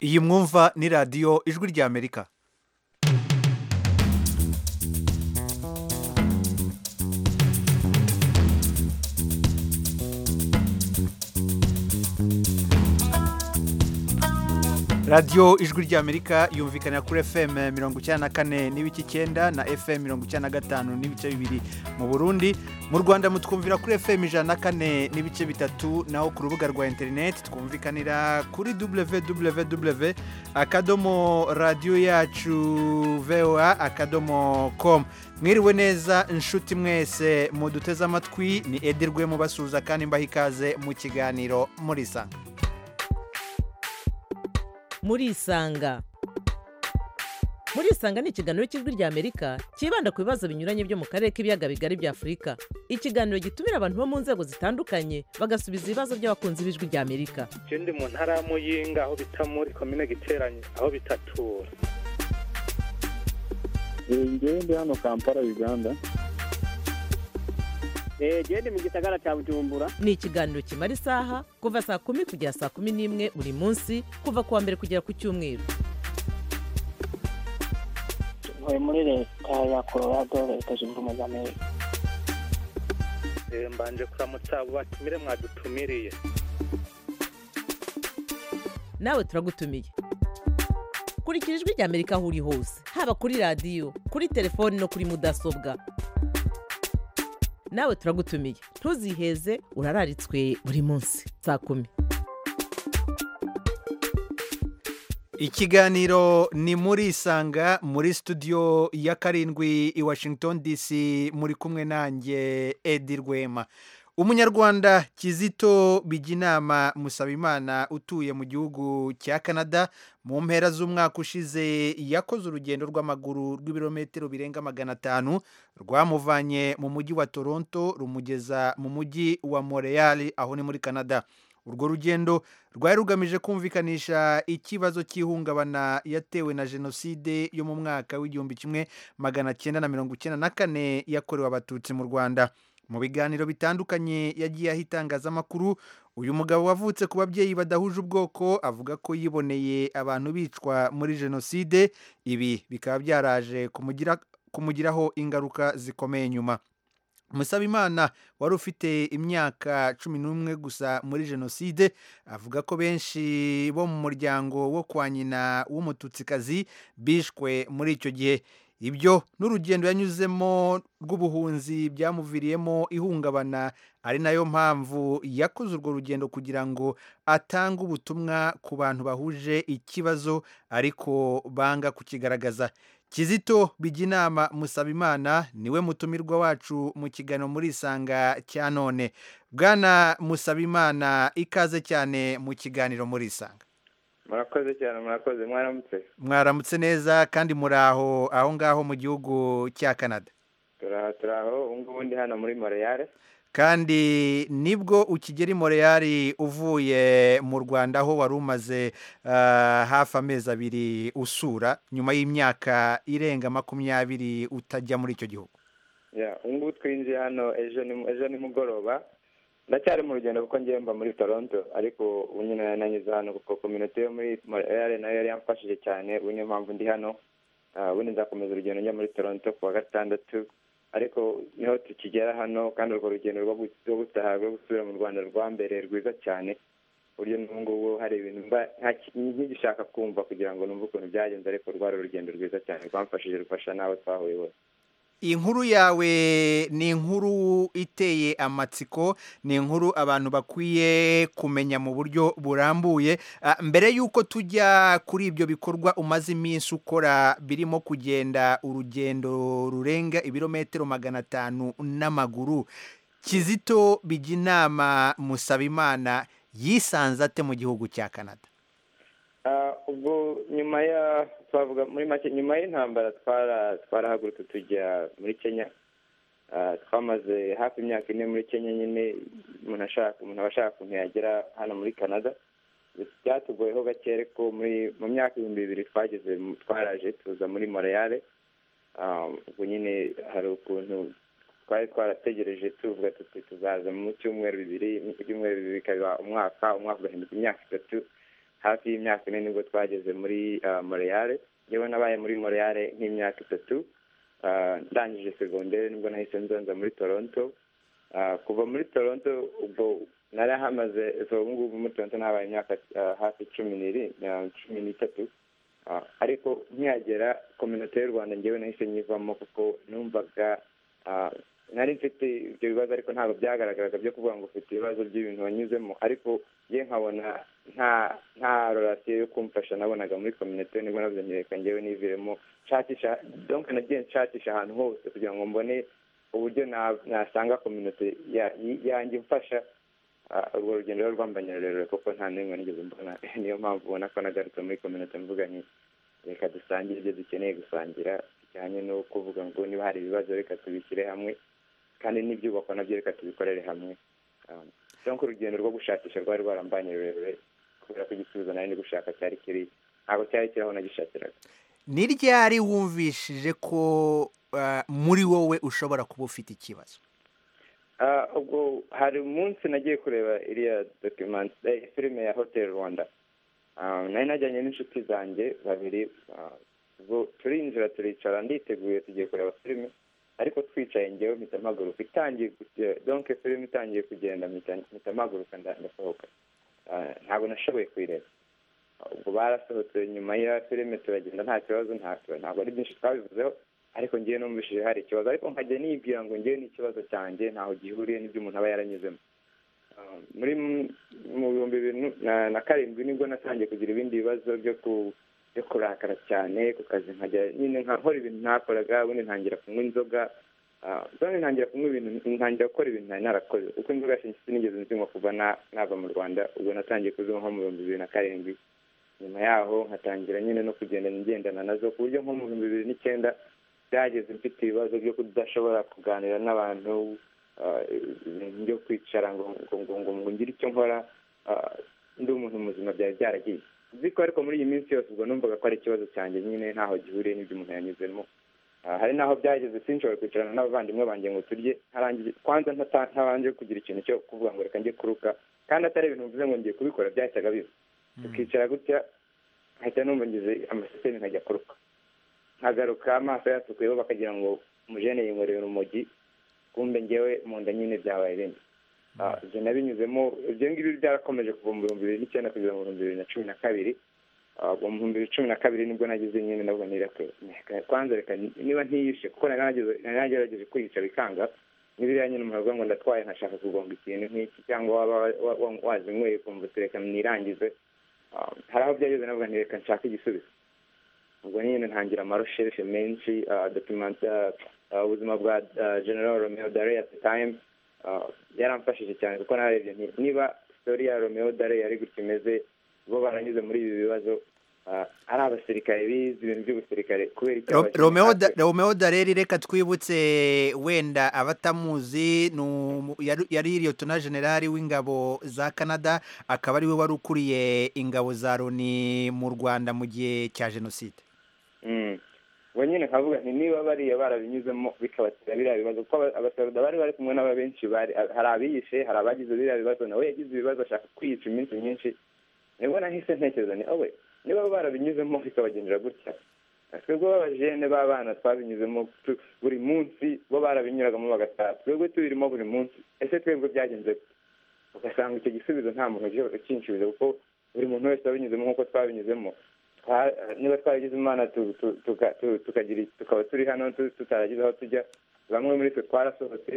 iyi mwumva ni radiyo ijwi ry'amerika radiyo ijwi ry'amerika yumvikanira kuri fm mirongo icyenda na kane n'ibice icyenda na fm mirongo icyenda na gatanu n'ibice bibiri mu burundi mu rwanda mutwumvira kuri fm ijana na kane n'ibice bitatu naho ku rubuga rwa interineti twumvikanira kuri www akadomo radiyo yacu voa akadomo komu mwiriwe neza inshuti mwese muduteze amatwi ni edirwe mubasuhuza kandi mbaha ikaze mu kiganiro murisanga murisanga murisanga ni ikiganiro cy'ijwi ry'amerika cyibanda ku bibazo binyuranye byo mu karere k'ibiyaga bigari bya afurika ikiganiro gitumira abantu bo mu nzego zitandukanye bagasubiza ibibazo by'abakunzi b'ijwi ry'amerika ndi mu ntara ya muyinga aho bita muri komine giteranye aho bitatura ngewe ndi hano kampala uganda gende mu gisagara cya bujumbura ni ikiganiro kimara isaha kuva saa kumi kugera saa kumi n'imwe buri munsi kuva ku wa mbere kugera ku cyumweru tuvuye muri leta ya colorado leta zunze ubumwe z'amerika mbanje kuramutsa abo batumire mwadutumiriye nawe turagutumiye kurikira ijwi ry'amerika aho uri hose haba kuri radiyo kuri telefoni no kuri mudasobwa nawe turagutumiye ntuziheze urararitswe buri munsi saa kumi ikiganiro ni muri isanga muri studio ya karindwi i washington dc muri kumwe nanjye edi rwema umunyarwanda kizito bijyinama musabimana utuye mu gihugu cya canada mu mpera z'umwaka ushize yakoze urugendo rw'amaguru rw'ibirometero birenga magana atanu rwamuvanye mu mujyi wa toronto rumugeza mu mujyi wa montreal aho ni muri canada urwo rugendo rwari rugamije kumvikanisha ikibazo cy'ihungabana yatewe na jenoside yo mu mwaka w'igihumbi kimwe magana cyenda na mirongo icyenda na kane yakorewe abatutsi mu rwanda mu biganiro bitandukanye yagiye aha itangazamakuru uyu mugabo wavutse ku babyeyi badahuje ubwoko avuga ko yiboneye abantu bicwa muri jenoside ibi bikaba byaraje kumugiraho ingaruka zikomeye nyuma musabimana wari ufite imyaka cumi n'umwe gusa muri jenoside avuga ko benshi bo mu muryango wo kwa nyina w'umututsikazi bishwe muri icyo gihe ibyo n'urugendo yanyuzemo rw'ubuhunzi byamuviriyemo ihungabana ari nayo mpamvu yakoze urwo rugendo kugira ngo atange ubutumwa ku bantu bahuje ikibazo ariko banga kukigaragaza kizito bijya inama musabimana niwe mutumirwa wacu mu kiganiro muri isanga cya none bwana musabimana ikaze cyane mu kiganiro muri isanga murakoze cyane murakoze mwaramutse mwaramutse neza kandi muri aho aho ngaho mu gihugu cya canada turi aho ngubu ndi hano muri moreyare kandi nibwo ukigera i moreyari uvuye mu rwanda aho wari umaze hafi amezi abiri usura nyuma y'imyaka irenga makumyabiri utajya muri icyo gihugu ngubu twinjiye hano ejo nimugoroba ndacyari mu rugendo kuko ngiye mba muri toronto ariko ubu nyine nanyuze hano kuko kominote yo muri moreyare nayo yari yamfashije cyane ubu niyo mpamvu ndi hano ubundi nzakomeza urugendo njya muri toronto ku wa gatandatu ariko niho tukigera hano kandi urwo rugendo rwo gutaha rwo gusubira mu rwanda rwa mbere rwiza cyane uburyo n'ubu ngubu hari ibintu mba nkigishaka kumva kugira ngo numve ukuntu byagenze ariko rwari urugendo rwiza cyane rwamfashije rufasha n'abo twahuye bose inkuru yawe ni inkuru iteye amatsiko ni inkuru abantu bakwiye kumenya mu buryo burambuye mbere y'uko tujya kuri ibyo bikorwa umaze iminsi ukora birimo kugenda urugendo rurenga ibirometero magana atanu n'amaguru kizito bijya inama musabimana yisanze ate mu gihugu cya canada ubwo nyuma ya twavuga muri make nyuma y'intambara twarahagurutse tujya muri kenya twamaze hafi imyaka ine muri kenya nyine umuntu ashaka umuntu aba ashaka ukuntu yagera hano muri canada byatugoyeho gake ariko mu myaka ibihumbi bibiri twageze twaraje tuza muri moreyare ubwo nyine hari ukuntu twari twarategereje tuvuga tuti tuzaza mu cyumweru bibiri ibyumweru bibiri bikaba umwaka umwaka ugahinduka imyaka itatu hafi y'imyaka ine nibwo twageze muri ah, Montreal yewe nabaye muri Montreal nk'imyaka itatu Ah, ndangije segondere nibwo nahise nzanza muri Toronto Ah, kuva muri Toronto ubwo narahamaze ubu ngubu muri Toronto nahabaye imyaka ah, hafi cumi n'iri- ah, cumi n'itatu Ah, ariko nkihagera kominote y'u rwanda ngewe nahise nyivamo kuko numvaga ah, nari mfite ibyo bibazo ariko ntabwo byagaragaraga byo kuvuga ngo ufite ibibazo by'ibintu wanyuzemo ariko ye nkabona nta nta rorasiyo yo kumfasha nabonaga muri kominote nibwo navuze nti reka ngewe niviremo nshakisha donc nagiye nshakisha ahantu hose kugira ngo mbone uburyo na- nasanga kominote ya- yanjye imfasha Ah, urwo rugendo rero rwambanyira rurerure kuko nta n'imwe nigeze mbona niyo mpamvu ubona ko nagarutse muri kominote mvuga nti reka dusangire ibyo dukeneye gusangira bijyanye no kuvuga ngo niba hari ibibazo reka tubishyire hamwe kandi n'ibyubakwa nabyo reka tubikorere hamwe Um, donc urugendo rwo gushakisha rwari rwarambanye rurerure kubera ko igisubizo nari ndi gushaka cyari kiri ntabwo cyari kiri aho nagishakiraga ni ryari wumvishije ko ah, muri wowe ushobora kuba ufite ikibazo Ah, ubwo hari umunsi nagiye kureba iriya document eh, filime ya hotel rwanda Ah, nari najyanye n'inshuti zanjye babiri ah, ubwo turinjira turicara nditeguye tugiye kureba filime ariko twicaye ngewe mpita mpaguruka itangiye kujya- donc filime itangiye kugenda mpita mpita mpaguruka nda- ndasohoka Ah, ntabwo nashoboye kuyireba ubwo barasohotse nyuma ya filime turagenda nta kibazo nta kibazo ntabwo ari byinshi twabivuzeho ariko ngewe numvishije hari ikibazo ariko nkajya nibwira ngo ngewe n'ikibazo cyanjye ntaho gihuriye n'ibyo umuntu aba yaranyuzemo Ah, muri m- mu bihumbi bibiri nu- na- na karindwi nibwo natangiye kugira ibindi bibazo byo ku byo kurakara cyane ku kazi nkajya nyine nkakora ibintu ntakoraga ubundi ntangira kunywa inzoga Ah, ubundi ntangira kunywa ibintu ntangira gukora ibintu ntari narakoze uko inzoga yashinze sinigeze nzinywa kuva na- nava mu rwanda ubwo natangiye kuzinywa nko mu bihumbi bibiri na karindwi nyuma yaho nkatangira nyine no kugenda ngendana nazo ku buryo nko mu bihumbi bibiri n'icyenda byageze mfite ibibazo byo kudashobora kuganira n'abantu ah, ibintu byo kwicara ngo ngo ngo ngo ngo ngire icyo nkora ah, ndi umuntu muzima byari byaragiye nzi ko ariko muri iyi minsi yose ubwo numvaga ko ari ikibazo cyanjye nyine ntaho gihuriye n'ibyo umuntu yanyuzemo Ah, hari n'aho byageze sinshobora kwicarana n'abavandimwe banjye ngo turye ntarangije kwanza ntata- ntabanje kugira ikintu cyo kuvuga ngo reka njye kuruka kandi atari ibintu mvuze ngo ngiye kubikora byahitaga biba tukicara gutya nkahita numva ngize amasesemi nkajya kuruka nkagaruka amaso yatukuyeho bakagira ngo umujene yinkorera urumogi kumbe ngewe mu nda nyine byabaye ibindi Ah, ibyo nabinyuzemo ibyo ngibyo byarakomeje kuva mu bihumbi bibiri n'icyenda kugeza mu bihumbi bibiri na cumi na kabiri Ah, ubwo mu bihumbi bibiri cumi na kabiri nibwo nagize nyine nabwo nireke kwanza reka ni- niba ntiyishe kuko nari nageze- nari nagerageje kwiyica bikanga n'ibiriya nyine umuntu avuga ngo ndatwaye nkashaka kugonga ikintu nk'iki cyangwa waba wa- wa- wazinyweye ukumva uti reka nirangize Ah, hari aho byageze navuga nti reka nshake igisubizo ubwo nyine ntangira amarosheshe menshi ah, document ah, ah, ubuzima bwa ah, general romeo dare at the time ah, yaramfashije cyane kuko narebye nti niba story ya romeo dare yari gutya imeze bo baranyuze muri ibi bibazo ah, ari abasirikare bize ibintu by'ubusirikare kubera icyo Ro- abakinnyi romeo natwe- da- romeo dareri reka twibutse wenda abatamuzi ni umu- yari- yari liyotona generali w'ingabo za canada akaba ari we wari ukuriye ingabo za loni mu rwanda mu gihe cya jenoside Mm. ubwo nyine nkavuga nti niba bariya barabinyuzemo bikabatera biriya bibazo kuko aba- abasaruda bari bari kumwe n'aba benshi bari hari abiyishe hari abagize biriya bibazo nawe yagize ibibazo ashaka kwiyica iminsi myinshi nibwo nahise ntekereza ni owe niba barabinyuzemo bikabagendera gutya twebwe b'abajene b'abana twabinyuzemo tu- buri munsi bo barabinyuragamo bagataha twebwe tubirimo buri munsi ese twebwe byagenze gute? ugasanga icyo gisubizo nta muntu uje ukinshyuriza kuko buri muntu wese wabinyuzemo nk'uko twabinyuzemo Twa- niba twaragize imana tu- tu- tuka- tu- tukagira tukaba turi hano tu- tutaragize aho tujya bamwe muri twe twarasohotse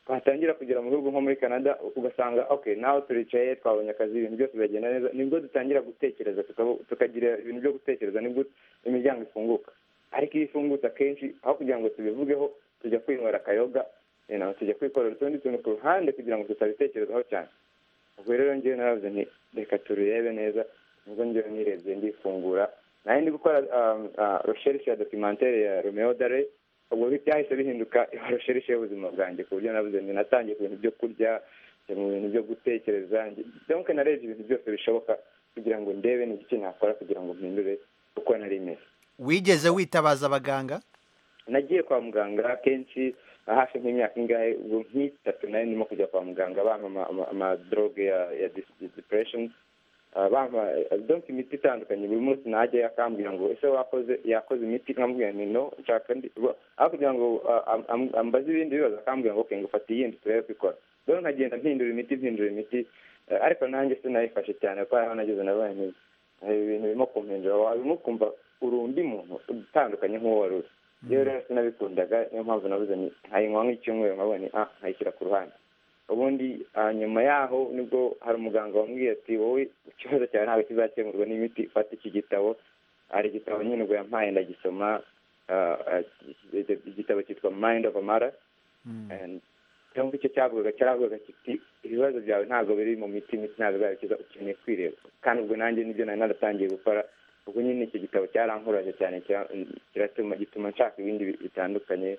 twatangira kugera mu bihugu nko muri canada ugasanga okay naho turicaye twabonye akazi ibintu byose biragenda neza nibwo dutangira gutekereza tukabo- tukagira ibintu byo gutekereza nibwo imiryango ifunguka ariko iyo ifungutse akenshi aho kugira ngo tubivugeho tujya kwinywera akayoga you know, tujya kwikorera utundi tuntu ku ruhande kugira ngo tutabitekerezaho cyane ubwo rero ngewe naravuze nti reka turebe neza nibwo ngewe nirebye ndifungura nayo ndi gukora um, ah, recherche ya documentaire ya romeo dare ubwo bi- byahise bihinduka recherche y'ubuzima bwanjye ku buryo navuze nti natangiye ku bintu byo kurya njya mu bintu byo gutekereza nge- donc narebye ibintu byose bishoboka kugira ngo ndebe ni iki nakora kugira ngo mpindure uko nari meze wigeze witabaza abaganga nagiye kwa muganga kenshi hafi nk'imyaka ingahe ubwo nk'itatu nari ndimo kujya kwa muganga bampa ama- ama- amadroge ya ya dis- depression Ah, bampa donc imiti itandukanye buri munsi najya akambwira ngo ese wakoze yakoze imiti nkamubwira nti no nshaka ndi bo- aho kugira ngo ah, am- am- ambaze ibindi bibazo akambwira ngo okay ngo fata iyindi turebe ko ikora rero nkagenda mpindura imiti mpindura imiti eh, ariko nanjye sinayifashe cyane kuko aho nageze nabaye nkizi hari ibintu birimo kumpindura wabimo ukumva uri undi muntu utandukanye nk'uwo wari uri rero rero sinabikundaga niyo mpamvu nabuze ni nkayinywa nk'icyumweru nkabona ni, ah nkayishyira ku ruhande ubundi ah, nyuma yaho nibwo hari umuganga wambwiye ati wowe ikibazo cyawe ntabwo kizakemurwa n'imiti fata iki gitabo hari igitabo nyine ubwo yampaye ndagisoma ah, ah, igitabo cyitwa mind of a mara Mm. And cyangwa icyo cyavugaga cyaravugaga kiti ibibazo byawe ntabwo biri mu miti imiti ntabwo bizabikiza ukeneye kwireba kandi ubwo nanjye nibyo nari naratangiye gukora ubwo nyine icyo gitabo cyarankuraje cyane kira- kiratuma gituma nshaka ibindi bi- bitandukanye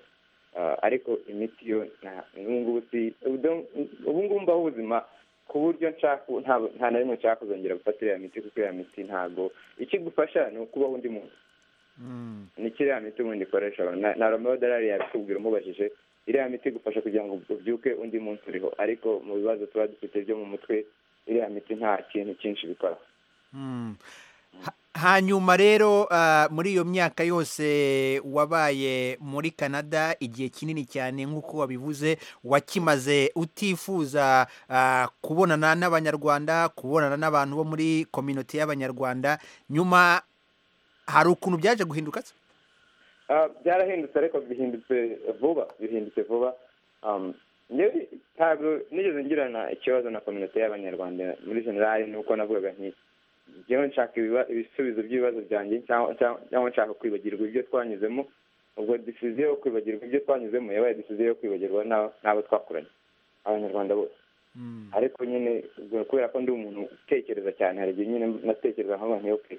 Ah, ariko imiti yo nta- n'ubu ngubu si- ubu do- ubu ngubu mbaho ubuzima ku buryo nshaka ubu nta- nta na rimwe nshaka kuzongera gufata iriya miti kuko iriya miti ntabwo ikigufasha ni ukubaho undi muntu Mm. ni kiriya miti ubundi ikoresha na, na romeo darari yabikubwira umubajije iriya miti igufasha kugira ngo ubyuke undi munsi uriho ariko mu bibazo tuba dufite byo mu mutwe iriya miti nta kintu cyinshi bikora Mm. Ha- hanyuma rero ah, muri iyo myaka yose wabaye muri canada igihe kinini cyane nk'uko wabivuze wakimaze utifuza ah, kubonana n'abanyarwanda kubonana n'abantu bo muri kominote y'abanyarwanda nyuma hari ukuntu byaje guhinduka se Ah, byarahindutse ariko bihindutse vuba bihindutse vuba Um, njyewe ntabwo nigeze ngirana ikibazo na kominote y'abanyarwanda muri generali ni uko navugaga nti njyewe nshaka ibiba- ibisubizo by'ibibazo byanjye cyangwa cyangwa- cyangwa nshaka kwibagirwa ibyo twanyuzemo ubwo disiziyo yo kwibagirwa ibyo twanyuzemo yabaye disiziyo yo kwibagirwa n'abo- n'abo twakoranye abanyarwanda bose Mm. ariko nyine ubwo kubera ko ndi umuntu utekereza cyane hari igihe nyine natekereza nk'abantu yoke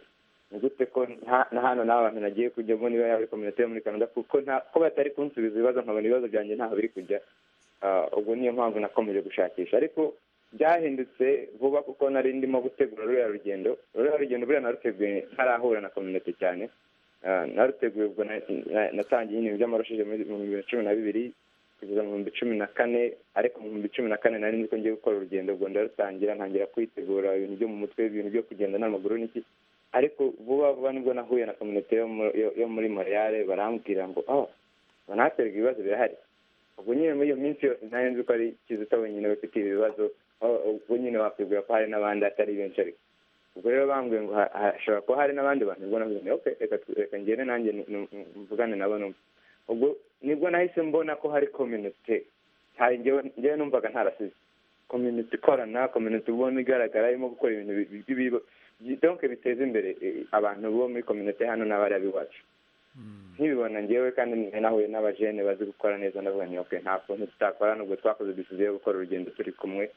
ni gute ko nta- na hano n'abantu nagiye kujyamo niba yaba ari kominote yo muri canada kuko nta ko batari kunsubiza ibibazo nkabona ibibazo byanjye ntaho biri kujya Ah, ubwo niyo mpamvu nakomeje gushakisha ariko byahindutse vuba kuko nari ndimo gutegura ruriya rugendo ruriya rugendo buriya naruteguye ntarahura na kominote cyane Ah, naruteguye ubwo na- na- natangiye nyine by'amarushije muri mu bihumbi bibiri cumi na bibiri kugeza mu bihumbi cumi na kane ariko mu bihumbi cumi na kane nari nzi ko ngiye gukora urugendo ubwo ndarutangira ntangira kwitegura ibintu byo mu mutwe ibintu byo kugenda n'amaguru n'iki ariko vuba vuba nibwo nahuye na kominote yo mu- yo- yo muri moriyale barambwira ngo oh banahaterwa ibibazo birahari ubwo nyine muri iyo minsi yose nari nzi ko ari kizito wenyine bafite ibi bibazo oh, ubwo nyine wakwibwira ko hari n'abandi atari benshi ariko ubwo rero bambwiye ngo ha- hashobora kuba hari n'abandi bantu ubwo navuze nti okay reka tu- reka ngende nanjye nu- nu- mvugane nabo numve ubwo nibwo nahise mbona ko hari kominote hari njyewe njyewe numvaga ntarasize kominote ikorana kominote ubona igaragara irimo gukora ibintu bi- bi- bi- bi- donc biteza imbere eh, abantu bo muri kominote hano n'abariya b'iwacu nkibibona njyewe kandi nari nahuye n'abajene bazi gukora neza ndavuga nti okay nta kuntu tutakora nubwo twakoze disiziyo yo gukora urugendo turi kumwe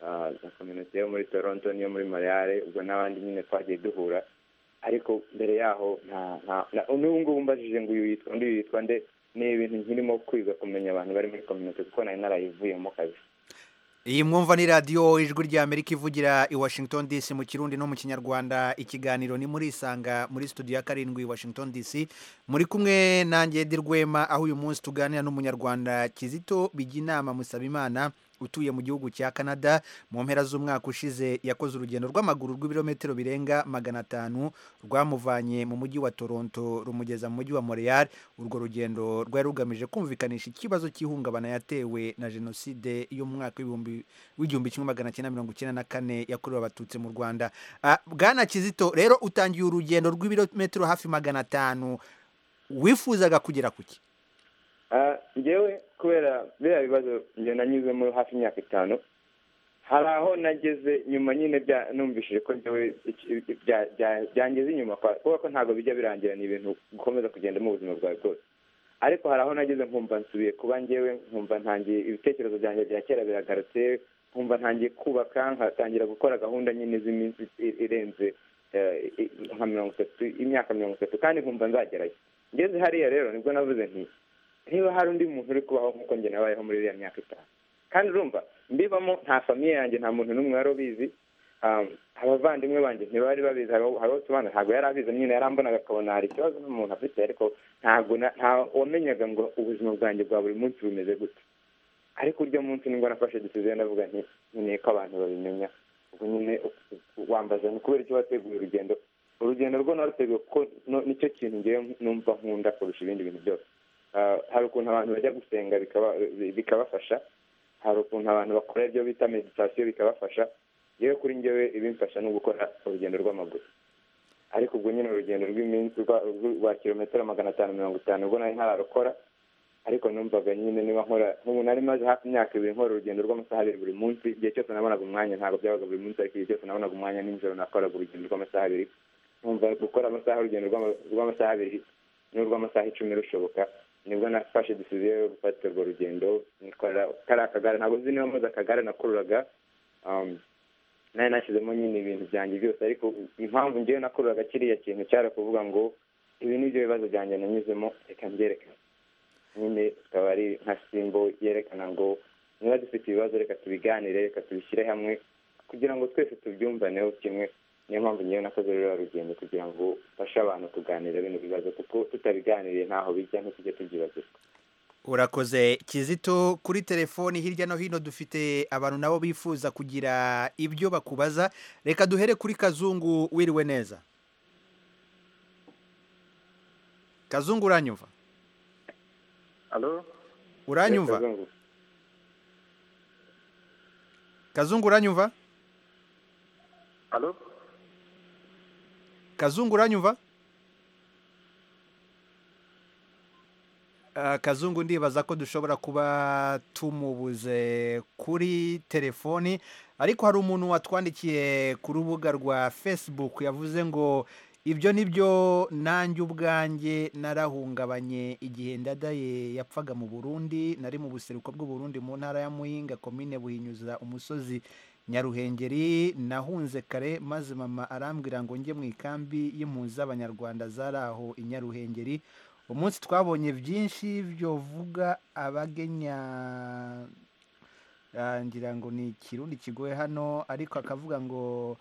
ah, na kominote yo muri toronto n'iyo muri mariyare ubwo n'abandi nyine twagiye duhura ariko mbere yaho nta nta na- n'ubu ngubu mbajije ngo uyu yitwa undi uyu yitwa nde ni ibintu nkirimo kwiga kumenya abantu bari muri kominote kuko nari narayivuyemo kabisa iyi mwumva ni radiyo ijwi ry'amerika ivugira i washington dc mu kirundi no mu kinyarwanda ikiganiro ni murisanga muri studio ya karindwi washington dc muri kumwe nanjye Edi Rwema aho uyu munsi tuganira n'umunyarwanda kizito bijyinama musabimana utuye mu gihugu cya canada mu mpera z'umwaka ushize yakoze urugendo rw'amaguru rw'ibirometero birenga magana atanu rwamuvanye mu mujyi wa toronto rumugeza mu mujyi wa montreal urwo rugendo rwari rugamije kumvikanisha ikibazo cy'ihungabana yatewe na jenoside y'umwaka w'ibihumbi- w'igihumbi kimwe magana cyenda mirongo icyenda na kane yakorewe abatutsi mu rwanda Ah, bwana kizito rero utangiye urugendo rw'ibirometero hafi magana atanu wifuzaga kugera ku ki Ah, njyewe kubera biriya bibazo njye nanyuzemo hafi imyaka itanu hari aho nageze nyuma nyine bya- numvishije ko njyewe iki- bya- bya- byangiza inyuma kwa- kubera ko ntabwo bijya birangira ni ibintu ukomeza kugendamo ubuzima bwawe bwose ariko hari aho nageze nkumva nsubiye kuba njyewe nkumva ntangiye ibitekerezo byanjye bya kera biragarutse nkumva ntangiye kubaka nkatangira gukora gahunda nyine z'iminsi i- irenze eh, i- nka mirongo itatu imyaka mirongo itatu kandi nkumva nzagerayo ngeze hariya rero nibwo navuze nti niba hari undi muntu uri kubaho nk'uko njye nabayeho muri iriya myaka itanu kandi urumva mbibamo nta famiye yanjye nta muntu n'umwe wari ubizi Um, abavandimwe banjye ntibari babizi hari abo tubana ntabwo yari abizi nyine yarambonaga akabona hari ikibazo n'umuntu afite ariko ntabwo na- nta wamenyaga ngo ubuzima bwanjye bwa buri munsi bumeze gute ariko uryo munsi nibwo nafashe disiziyo ndavuga nti nkeneye ko abantu babimenya ubu nyine wambaza ni kubera icyo wateguye urugendo urugendo rwo naruteguye kuko no- nicyo kintu ngewe numva nkunda kurusha ibindi bintu byose Ah, hari ukuntu abantu bajya gusenga bikaba- bikabafasha hari ukuntu abantu bakora ibyo bita meditasiyo bikabafasha yewe kuri ngewe ibimfasha ni ugukora urugendo rw'amaguru ariko ubwo nyine urugendo rw'iminsi rwa- rw- rwa kilometero magana atanu mirongo itanu ubwo nari ntararukora ariko numvaga nyine niba nkora nk'ubu nari maze hafi imyaka ibiri nkora urugendo rw'amasaha abiri buri munsi igihe cyose nabonaga umwanya ntabwo byabaga buri munsi ariko igihe cyose nabonaga umwanya nijoro nakoraga urugendo rw'amasaha abiri numva gukora amasaha urugendo rw'ama- rw'amasaha abiri n'urw'amasaha icumi rushoboka nibwo nafashe decision yo gufata urwo rugendo nikora kari akagare ntabwo nzi niba maze akagare nakururaga um, nari nashyizemo nyine ibintu byanjye byose ariko impamvu ngewe nakururaga kiriya kintu cyari kuvuga ngo ibi ni byo bibazo byanjye nanyuzemo reka mbyerekane nyine ikaba ari nka simbo yerekana ngo niba dufite ibibazo reka tubiganire reka tubishyire hamwe kugira ngo twese tubyumvaneho kimwe niyo mpamvu ngewe nakoze ruriya rugendo kugira ngo mfashe abantu kuganira bino bibazo kuko tutabiganiriye ntaho bijya ntitujye tubyibagirwa urakoze kizito kuri telefoni hirya no hino dufite abantu nabo bifuza kugira ibyo bakubaza reka duhere kuri kazungu wiriwe neza kazungu uranyumva alo uranyumva Kazungu. kazungu uranyumva alo kazungu uranyumva Ah, kazungu ndibaza ko dushobora kuba tumubuze kuri telefoni ariko hari umuntu watwandikiye ku rubuga rwa facebook yavuze ngo ibyo ni byo nanjye ubwanjye narahungabanye igihe ndadaye yapfaga mu burundi nari mu buseruko bw'uburundi mu ntara ya muhinga komine buhinyuza umusozi nyaruhengeri nahunze kare maze mama arambwira ngo njye mu ikambi y'impunzi z'abanyarwanda zari aho i nyaruhengeri umunsi twabonye byinshi byovuga abagenya Ah, ngira ngo ni ikirundi kigoye hano ariko akavuga ngo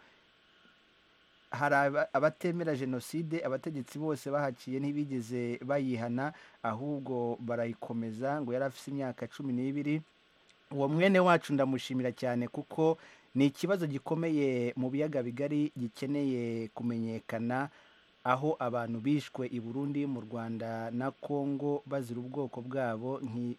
hari aba- abatemera jenoside abategetsi bose bahaciye ntibigeze bayihana ahubwo barayikomeza ngo yari afite imyaka cumi n'ibiri uwo mwene wacu ndamushimira cyane kuko ni ikibazo gikomeye mu biyaga bigari gikeneye kumenyekana aho abantu bishwe i burundi mu rwanda na kongo bazira ubwoko bwabo nki-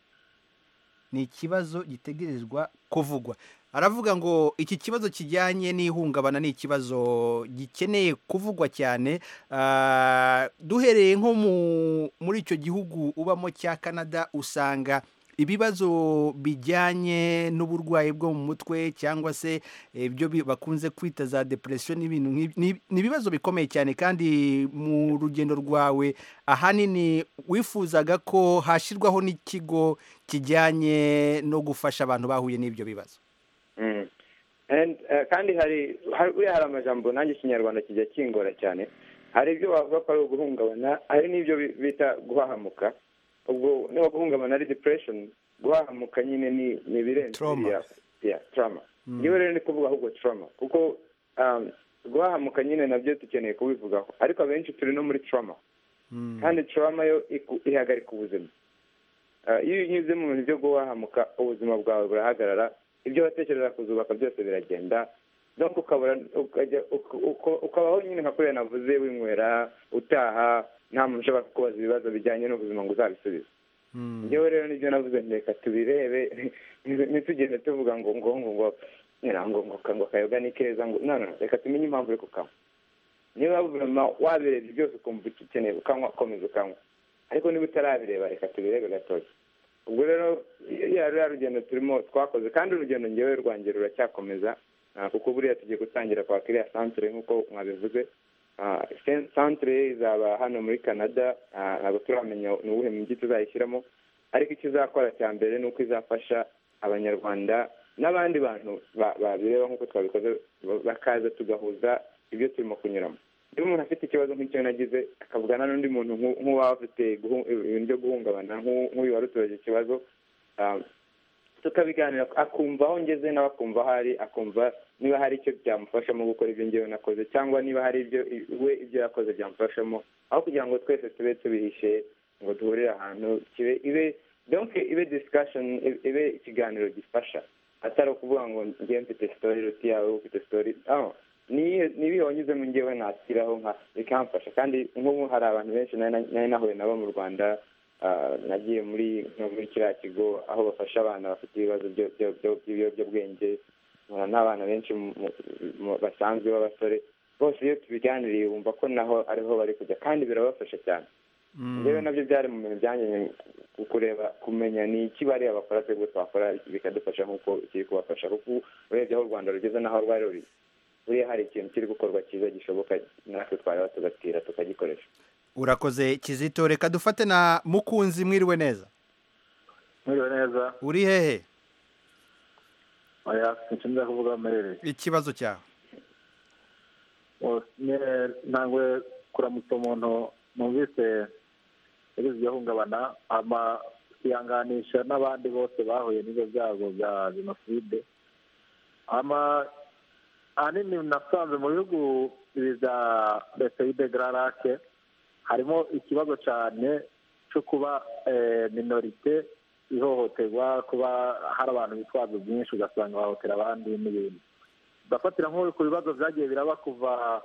ni ikibazo gitegerezwa kuvugwa aravuga ngo iki kibazo kijyanye n'ihungabana ni ikibazo gikeneye kuvugwa cyane Ah, duhereye nko mu- muri icyo gihugu ubamo cya canada usanga ibibazo bijyanye n'uburwayi bwo mu mutwe cyangwa se ibyo bi- bakunze kwita za depression n'ibintu nk'ibi- ni ni ibibazo bikomeye cyane kandi mu rugendo rwawe ahanini wifuzaga ko hashyirwaho n'ikigo kijyanye no gufasha abantu bahuye n'ibyo bibazo Mm. And, eh, kandi hari hari- buriya hari amajambo nanjye ikinyarwanda kijya kingora cyane hari ibyo wavuga ko ari uguhungabana hari n'ibyo bi- bita guhahamuka ubwo niba guhungabana ari depression guhahamuka nyine ni ni ibirenze Trauma. biriya yeah, trauma Mm. ngewe rero ni kuvuga ahubwo trauma kuko um, guhahamuka nyine nabyo dukeneye kubivugaho ariko abenshi turi no muri trauma Mm. kandi trauma yo iku- ihagarika ubuzima Ah, iyo unyuze mu bintu byo guhahamuka ubuzima bwawe burahagarara ibyo watekereza kuzubaka byose biragenda no ukabura ukajya uka- uko- ukabaho nyine nka kuriya navuze winywera utaha nta muntu ushobora kukubaza ibibazo bijyanye n'ubuzima ngo uzabisubize Mm. ngewe rero nibyo navuze nti reka tubirebe ntitugende tuvuga ngo ngo ngo ngo nyina ngo ngo ka- ngo akayoga ni keza ngo no no reka tumenye impamvu uri kukanywa niba burema wabirebye byose ukumva icyo ukeneye ukanywa komeza ukanywa ariko niba utarabireba reka tubirebe gatoki ubwo rero ya ruriya rugendo turimo twakoze kandi urugendo ngewe rwanjye ruracyakomeza ah, kuko buriya tugiye gutangira kwaka iriya santere nk'uko mwabivuze Ah, sen- santere izaba hano muri canada ah, ntabwo turamenya ni uwuhe mujyi tuzayishyiramo ariko icyo izakora cya mbere ni uko izafasha abanyarwanda n'abandi bantu ba- babireba nk'uko twabikoze ba- bakaza tugahuza ibyo turimo kunyuramo niba umuntu afite ikibazo nk'icyo nagize akavugana n'undi muntu nk'u- nk'uwaba afite guhu- ibintu byo guhungabana nk'u- nk'uyu wari utubaje ikibazo ah, tukabiganira akumva aho ngeze nawe akumva aho ari akumva niba hari icyo byamufashamo gukora ibyo ngewe nakoze cyangwa niba hari ibyo i- we ibyo yakoze byamufashamo aho kugira ngo twese tube tubihishe ngo duhurire ahantu kibe ibe donc ibe discussion ibe ikiganiro gifasha atari ukuvuga ngo njyewe mfite sitori iruta iyawe wowe ufite sitori aho niba wanyuzemo njyewe nashyiraho nka bikamfasha kandi nk'ubu hari abantu benshi nari nari nahuye nabo mu rwanda ah, nagiye muri nko muri kiriya kigo aho bafasha abana bafite ibibazo byo- byo- byo- by'ibiyobyabwenge nkora n'abana benshi mu- mu- mu- basanzwe b'abasore bose iyo tubiganiriye wumva ko naho ariho bari kujya kandi birabafasha cyane Mm. njyewe nabyo byari mu bintu byanjye kureba kumenya ni iki bariya bakora twebwe twakora bikadufasha nk'uko kiri kubafasha kuko urebye aho u rwanda rugeze n'aho rwari ruri buriya hari ikintu kiri gukorwa cyiza gishoboka natwe twareba tugatira tukagikoresha urakoze kizito reka dufate na mukunzi mwiriwe neza mwiriwe neza uri hehe oya sinshimira kuvuga aho mmerereye ikibazo cyawe O, nyine ntangwe kuramutsa umuntu numvise yagize ihungabana ama siyanganisha n'abandi bose bahuye n'ibyo byago bya jenoside ama ahanini nasanze mu bihugu ibi bya leta y'idegararake harimo ikibazo cyane cyo kuba eh, minorite ihohoterwa kuba hari abantu bitwaza byinshi ugasanga bahohotera abandi n'ibindi ndafatira nko ku bibazo byagiye biraba kuva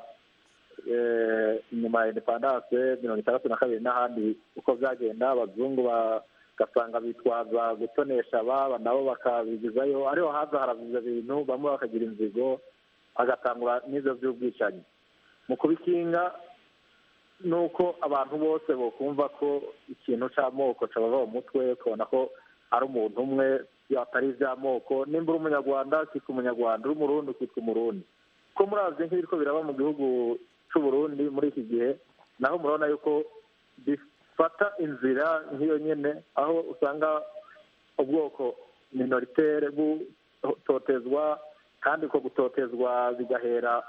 eh, inyuma ya independance mirongo itandatu na kabiri n'ahandi uko byagenda abazungu bagasanga bitwaza gutonesha ababa nabo bakabigizayo ariho haza haravuza ibintu bamwe bakagira inzigo bagatangura n'ibyo by'ubwicanyi mu kubikinga ni uko abantu bose bokumva ko ikintu cy'amoko cyabava mu mutwe ukabona ko ari umuntu umwe atari iby'amoko nimba uri umunyarwanda ukitwa umunyarwanda uri umurundi ukitwa umurundi ko murazi nk'ibiri ko biraba mu gihugu cy'uburundi muri iki gihe naho murabona yuko bifata inzira nk'iyo nyine aho usanga ubwoko minoritere butotezwa kandi uko gutotezwa bigahera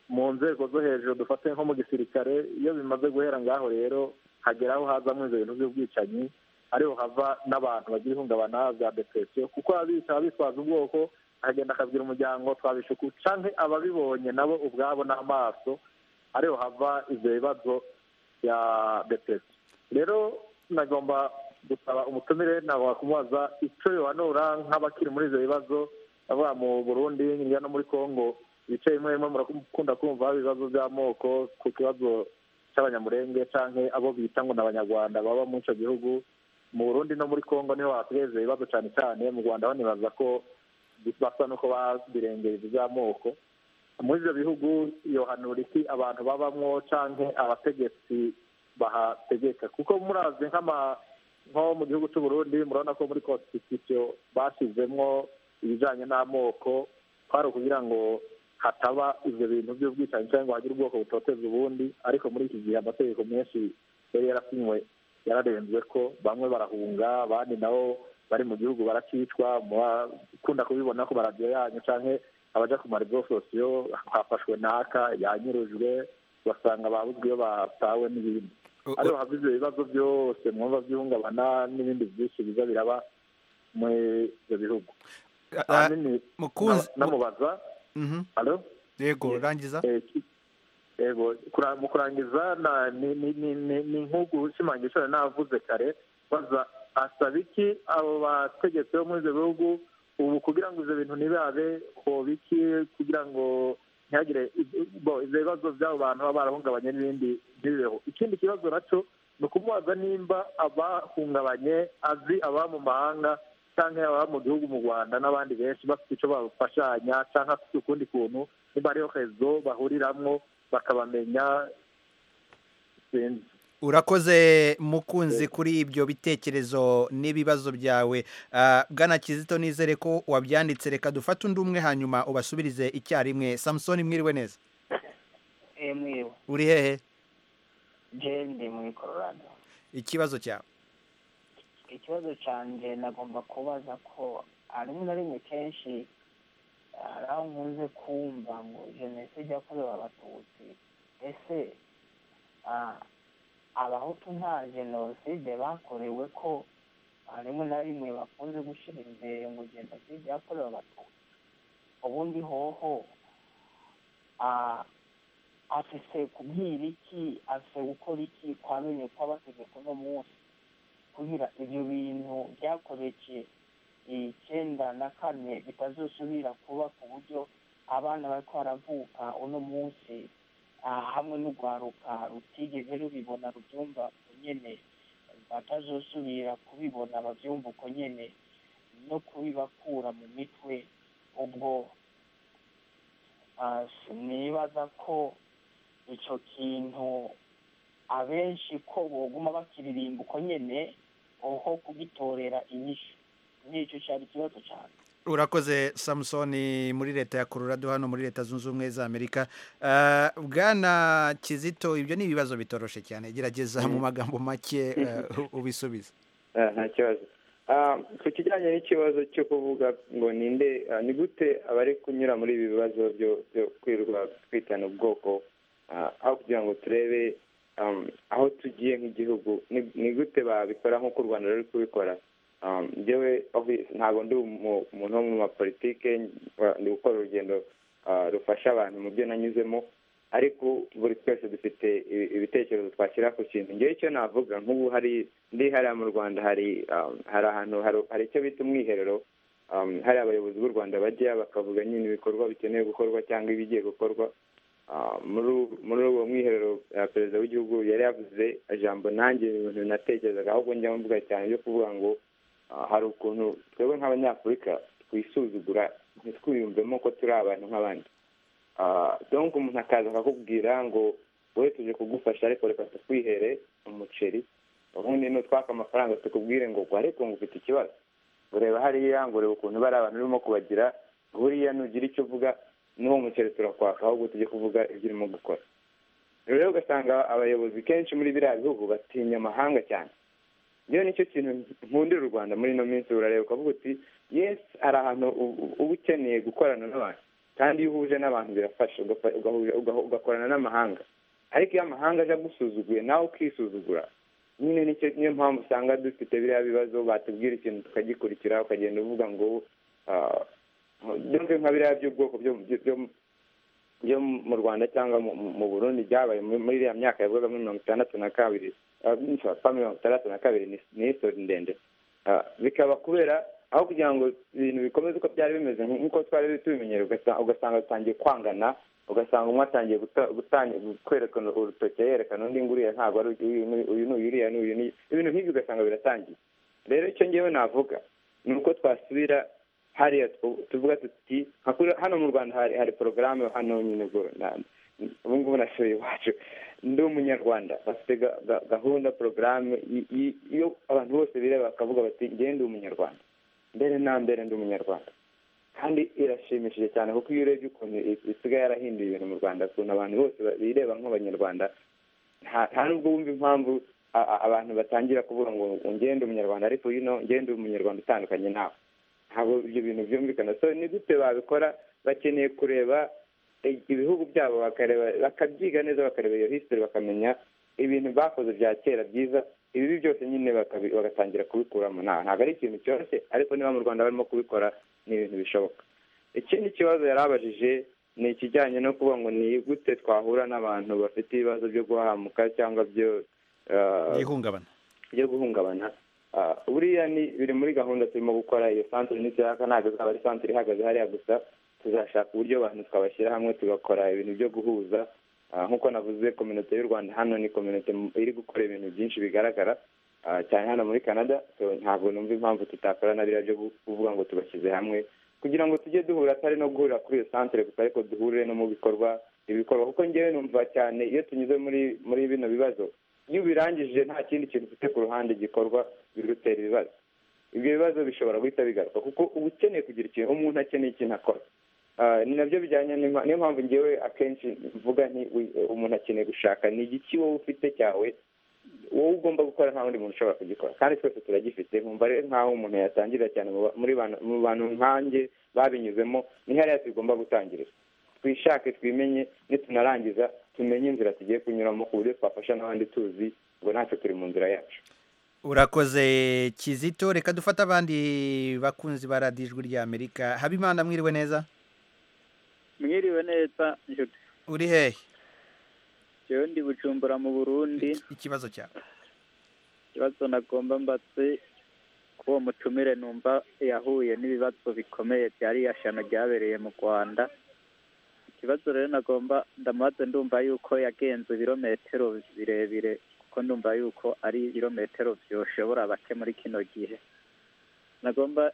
mu nzego zo hejuru dufate nko mu gisirikare iyo bimaze guhera ngaho rero hagera aho hazamo ibyo bintu by'ubwicanyi ariho hava n'abantu bagira ihungabana bya depresiyo kuko abica abitwaza ubwoko akagenda akabwira umuryango twabishe uku canke ababibonye nabo ubwabo n'amaso ariho hava ibyo bibazo bya depresiyo rero nagomba gusaba umutumire nawe kumubaza icyo yohanura nk'abakiri muri ibyo bibazo bavuga mu burundi hirya no muri congo ibice bimwe bimwe murakunda kumva haba ibibazo by'amoko ku kibazo cy'abanyamurenge canke abo bita ngo ni abanyarwanda baba muri icyo gihugu mu burundi no muri congo niho hasigaye ibyo bibazo cyane cyane mu rwanda ho nibaza ko basa n'uko babirengera iby'amoko muri ibyo bihugu yohanura iki abantu babamwo canke abategetsi bahategeka kuko murazi nk'ama nko mu gihugu cy'uburundi murabona ko muri constitution bashyizemwo ibijyanye n'amoko kwari ukugira ngo hataba ibyo bintu by'ubwicanyi cyangwa ngo hagire ubwoko butoteza ubundi ariko muri iki gihe amategeko menshi yari yarasinywe yararenzwe ko bamwe barahunga abandi nabo bari mu gihugu baracicwa murakunda kubibona ku maradiyo yanyu cyangwa abaja ku marizo sosiyo hafashwe naka yanyurujwe basanga babuzwe iyo batawe n'ibindi U- ariho hava ibyo bibazo byose mwumva byihungabana n'ibindi byinshi biza biraba muri ibyo bihugu u- a- a- ahanini mukunzi na- namubaza Mhm. alo yego Yeah. rangiza Eh, ki- yego kura- mu kurangiza na- ni ni- ni- ni- ni nk'uko ushimangira ishobora n'abavuze kare baza asaba iki abo bategetsi bo muri ibyo bihugu ubu kugira ngo ibyo bintu ntibabe hoba iki kugira ngo ntihagire i- bo, ibyo bibazo by'abo bantu baba barahungabanye n'ibindi ntibibeho ikindi kibazo nacyo ni ukumubaza nimba abahungabanye azi ababa mu mahanga cyangwa ababa mu gihugu mu rwanda n'abandi benshi bafite icyo babafashanya cyangwa afite ukundi kuntu niba hariho rezo bahuriramwo bakabamenya sinzi urakoze mukunzi kuri ibyo bitekerezo n'ibibazo byawe Ah, bwana kizito nizere ko wabyanditse reka dufate undi umwe hanyuma ubasubirize icyarimwe samusoni mwiriwe neza Eh, mwiriwe uri hehe je ndi muri Colorado ikibazo cyawe ikibazo canje nagomba kubaza ko rimwe na rimwe kenshi hari aho nkunze kumva ngo jenoside yakorewe abatutsi ese ah, abahutu nta jenoside bakorewe ko ah, rimwe na rimwe bakunze gushyira imbere ngo jenoside yakorewe abatutsi ubundi hoho ah, afise kubwira iki afise gukora iki kwamenye kw'abategeko uno munsi kugira ibyo bintu byakoreje icyenda na kane bitazosubira kuba ku buryo abana bariko baravuka uno munsi ah, hamwe n'urwaruka rutigeze rubibona rubyumva uko nyene batazosubira kubibona babyumva uko nyene no kubibakura mu mitwe ubwo ah, sinibaza ko ico kintu abenshi ko boguma bakiririmba uko nyene oho kugitorera inyishu nicyo cyari ikibazo cyane urakoze samusoni muri leta ya colorado hano muri leta zunze ubumwe za amerika Ah, bwana kizito ibyo ni ibibazo bitoroshe cyane gerageza mu magambo make eh, u- ubisubize Eh, nta kibazo Ah, ku kijyanye n'ikibazo cyo kuvuga ngo ninde ah, ni gute abari kunyura muri ibi bibazo byo byo kwirirwa twitana ubwoko ah, aho kugira ngo turebe um, aho tugiye nk'igihugu ni- ni gute babikora nk'uko u rwanda ruri kubikora Um, njyewe obvi- ntabwo ndi umu- umuntu wo mu mapolitike wa- ndi gukora urugendo ah, rufasha abantu mu byo nanyuzemo ariko buri twese dufite ibi- ibitekerezo twashyira ku kintu ngewe icyo navuga nk'ubu hari ndi hariya mu rwanda hari um, hari ahantu hari- hari icyo bita umwiherero um, hari abayobozi b'u rwanda bajya bakavuga nyine ibikorwa bikenewe gukorwa cyangwa ibigiye gukorwa Ah, muri ubu- muri uwo mwiherero ah, perezida w'igihugu yari yavuze ijambo nanjye ibintu natekerezaga ahubwo njya mvuga cyane byo kuvuga ngo ah, hari ukuntu twebwe nk'abanyafurika twisuzugura ntitwiyumvemo ko turi abantu nk'abandi Ah, donc umuntu akaza akakubwira ngo wowe tuje kugufasha ariko reka tukwihere umuceri ubundi nutwaka amafaranga tukubwire ngo gwa ariko ngo ufite ikibazo ureba hariya ngo ureba ukuntu bari abantu urimo kubagira buriya nugira icyo uvuga n'uwo muceri turakwaka ahubwo tujye kuvuga ibyo urimo gukora rero ugasanga abayobozi kenshi muri biriya bihugu batinya amahanga cyane rero nicyo kintu nkundira u rwanda muri ino minsi urareba ukavuga uti yesi hari ahantu u- u- uba ukeneye gukorana n'abantu kandi iyo uhuje n'abantu birafasha ugafa- ugahuza- ugahu- ugakorana n'amahanga ariko iyo amahanga aje agusuzuguye nawe ukisuzugura nyine nicyo niyo mpamvu usanga dufite biriya bibazo batubwira ikintu tukagikurikira ukagenda uvuga ngo ah, byumve nka biriya by'ubwoko byo- byo- byo byo mu rwanda cyangwa mu- mu- mu burundi byabaye muri muri iriya myaka yavugaga muri mirongo itandatu na kabiri ah, sorry, pa mirongo itandatu na kabiri ni- ni histori ndende Ah, bikaba kubera aho kugira ngo ibintu bikomeze uko byari bimeze nk'uko twari tubimenyereye ugasa- ugasanga dutangiye kwangana ugasanga umwe atangiye guta- gutangi- kwerekana urutoki yerekana undi nguriya ntabwo ari uyu ni uyu ni uriya ni uyu ni ibintu nk'ibyo ugasanga biratangiye rero icyo ngewe navuga ni uko twasubira hariya tw- tuvuga tuti nka kuri- hano mu rwanda hari hari porogaramu hano nyine ubwo na- ubu ngubu nasuye iwacu ndi umunyarwanda bafite ga- ga- gahunda porogaramu y- y- iyo abantu bose bireba bakavuga bati ngewe ndi umunyarwanda mbere na mbere ndi umunyarwanda kandi irashimishije cyane kuko iyo urebye ukuntu i- isigaye yarahinduye ibintu mu rwanda ukuntu abantu bose ba- bireba nk'abanyarwanda nta nta nubwo wumva impamvu a- a- abantu batangira kuvuga ngo ngewe ndi umunyarwanda ariko yino ngewe ndi umunyarwanda utandukanye nawe ntabwo ibyo bintu byumvikana so ni gute babikora bakeneye kureba i- ibihugu byabo bakareba bakabyiga neza bakareba iyo history bakamenya ibintu bakoze bya kera byiza ibibi byose nyine bakabi- bagatangira kubikuramo nta- ntabwo ari ikintu cyoroshye ariko niba mu rwanda barimo kubikora ni ibintu bishoboka ikindi kibazo yari abajije ni ikijyanye no kuvuga ngo ni gute twahura n'abantu bafite ibibazo byo guhahamuka cyangwa byo ah, ihungabana byo guhungabana Ah, buriya ni biri muri gahunda turimo gukora iyo santire nituyaka ntabwo izaba ari santire ihagaze hariya gusa tuzashaka uburyo abantu twabashyira hamwe tugakora ibintu byo guhuza Ah, nk'uko navuze kominote y'u rwanda hano ni kominote mu- iri gukora ibintu byinshi bigaragara ah, cyane hano muri canada so ntabwo numva impamvu tutakora na biriya byo gu- kuvuga ngo tubashyize hamwe kugira ngo tujye duhura atari no guhurira kuri iyo santire gusa ariko duhure no mu bikorwa ibikorwa kuko ngewe numva cyane iyo tunyuze muri muri bino bibazo iyo ubirangije nta kindi kintu ufite ku ruhande gikorwa birutera ibibazo ibyo bibazo bishobora guhita bigaruka kuko uba ukeneye kugira ikintu umuntu akeneye ikintu akora Ah, ni nabyo bijyanye n'impa- niyo mpamvu ngewe akenshi mvuga nti "Wi- umuntu akeneye gushaka ni igiki wowe ufite cyawe wowe ugomba gukora nta wundi muntu ushobora kugikora kandi twese turagifite nkumva rero nk'aho umuntu yatangirira cyane mu ba- muri bana- mu bantu nkanjye babinyuzemo ni hariya tugomba gutangirira twishake twimenye nitunarangiza tumenye inzira tugiye kunyuramo ku buryo twafasha n'abandi tuzi ngo natwe turi mu nzira yacu urakoze kizito reka dufate abandi bakunzi ba radiyo ijwi rya amerika habimana mwiriwe neza mwiriwe neza nshuti uri hehe jewe ndi bujumbura mu burundi ikibazo cyawe ikibazo nagomba mbatse ku uwo mutumire numva yahuye n'ibibazo bikomeye bya ririya shano ryabereye mu rwanda ikibazo rero nagomba ndamubaze ndumva yuko yagenze ibirometero birebire kuko ndumva yuko ari ibirometero byoshobora bake muri kino gihe nagomba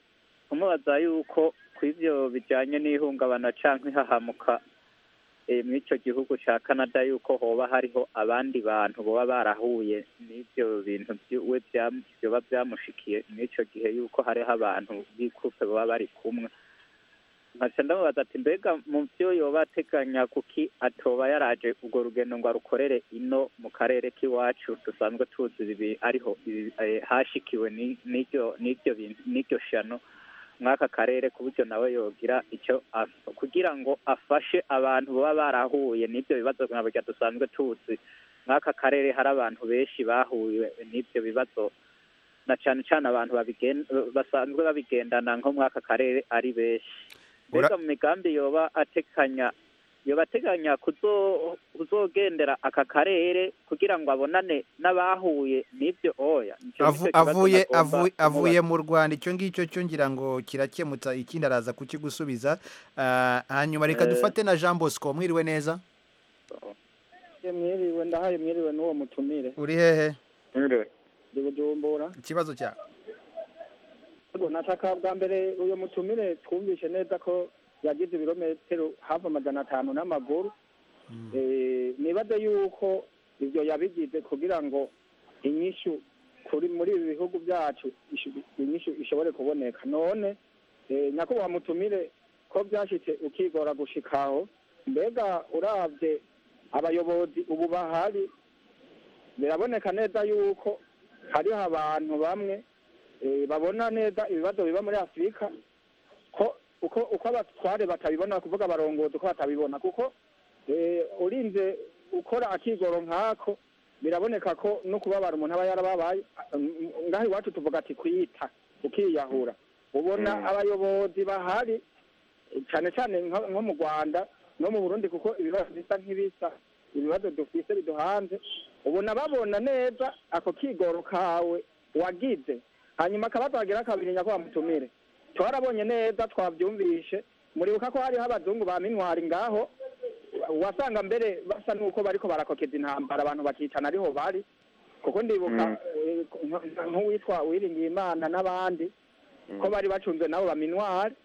kumubaza yuko ku ibyo bijyanye n'ihungabana cyangwa ihahamuka eh, muri icyo gihugu cya canada yuko hoba hariho abandi bantu baba barahuye n'ibyo bintu byiwe byam- byoba byamushikiye muri icyo gihe yuko hariho abantu b'ikupe baba bari kumwe nkaca ndamubaza ati mbega mu byo yoba ateganya kuki atoba yaraje urwo rugendo ngo arukorere ino mu karere k'iwacu dusanzwe tuzi ibi ariho ibi- eh, hashikiwe ni- n'iryo n'iryo bintu n'iryo shano mw'aka karere ku buryo nawe yogira icyo asa kugira ngo afashe abantu baba barahuye n'ibyo bibazo nka burya dusanzwe tuzi mw'aka karere hari abantu benshi bahuye n'ibyo bibazo na cyane cyane abantu babigen- basanzwe babigendana nko mw'aka karere ari benshi Ura- mbega mu migambi yoba atekanya yoba ateganya kuzo- kuzogendera aka karere kugira ngo abonane n'abahuye n'ibyo oya Nico Avu- nico kibazo avuye nagomba avuye kumubaza. avuye mu rwanda icyo ngicyo cyo ngira ngo kirakemutsa ikindi araza kukigusubiza Ah, hanyuma reka Eh. dufate na jean bosco mwiriwe neza mwiriwe ndahaye mwiriwe n'uwo mutumire uri hehe Nure, ndi bujumbura ikibazo cyawe Yego, nataka bwa mbere uyu mutumire twumvishe neza ko yagize ibirometero hafi amajana atanu n'amaguru Eh, nibaze yuko ibyo yabigize kugira ngo inyishu kuri muri ibi bihugu byacu ishu- inyishu ishobore kuboneka none eh, nyakubahwa mutumire ko byashitse ukigora gushikaho mbega uravye abayobozi ubu bahari biraboneka neza yuko hariho abantu bamwe eh, babona neza ibibazo biba muri afurika ko uko uko abatware batabibona kuvuga abarongozi uko batabibona kuko eh, urinze ukora akigoro nk'ako biraboneka ko no kubabara umuntu aba yarababaye Mm, ngaho iwacu tuvuga ati kwiyita ukiyahura ubona Mm. abayobozi bahari eh, cyane cyane nko nko mu rwanda no mu burundi kuko ibibazo bisa nk'ibisa ibibazo dufise biduhanze ubona babona neza ako kigoro kawe wagize hanyuma akabazo hagira kabiri nyakubahwa mutumire twarabonye neza twabyumvishe muribuka ko hariho abazungu ba minwari ngaho wasanga mbere basa n'uko bariko barakokeza intambara abantu bakicana ariho bari kuko ndibuka Mm. eh, nk- nk'uwitwa uwiringiye imana n'abandi ko bari bacunzwe nabo ba minwari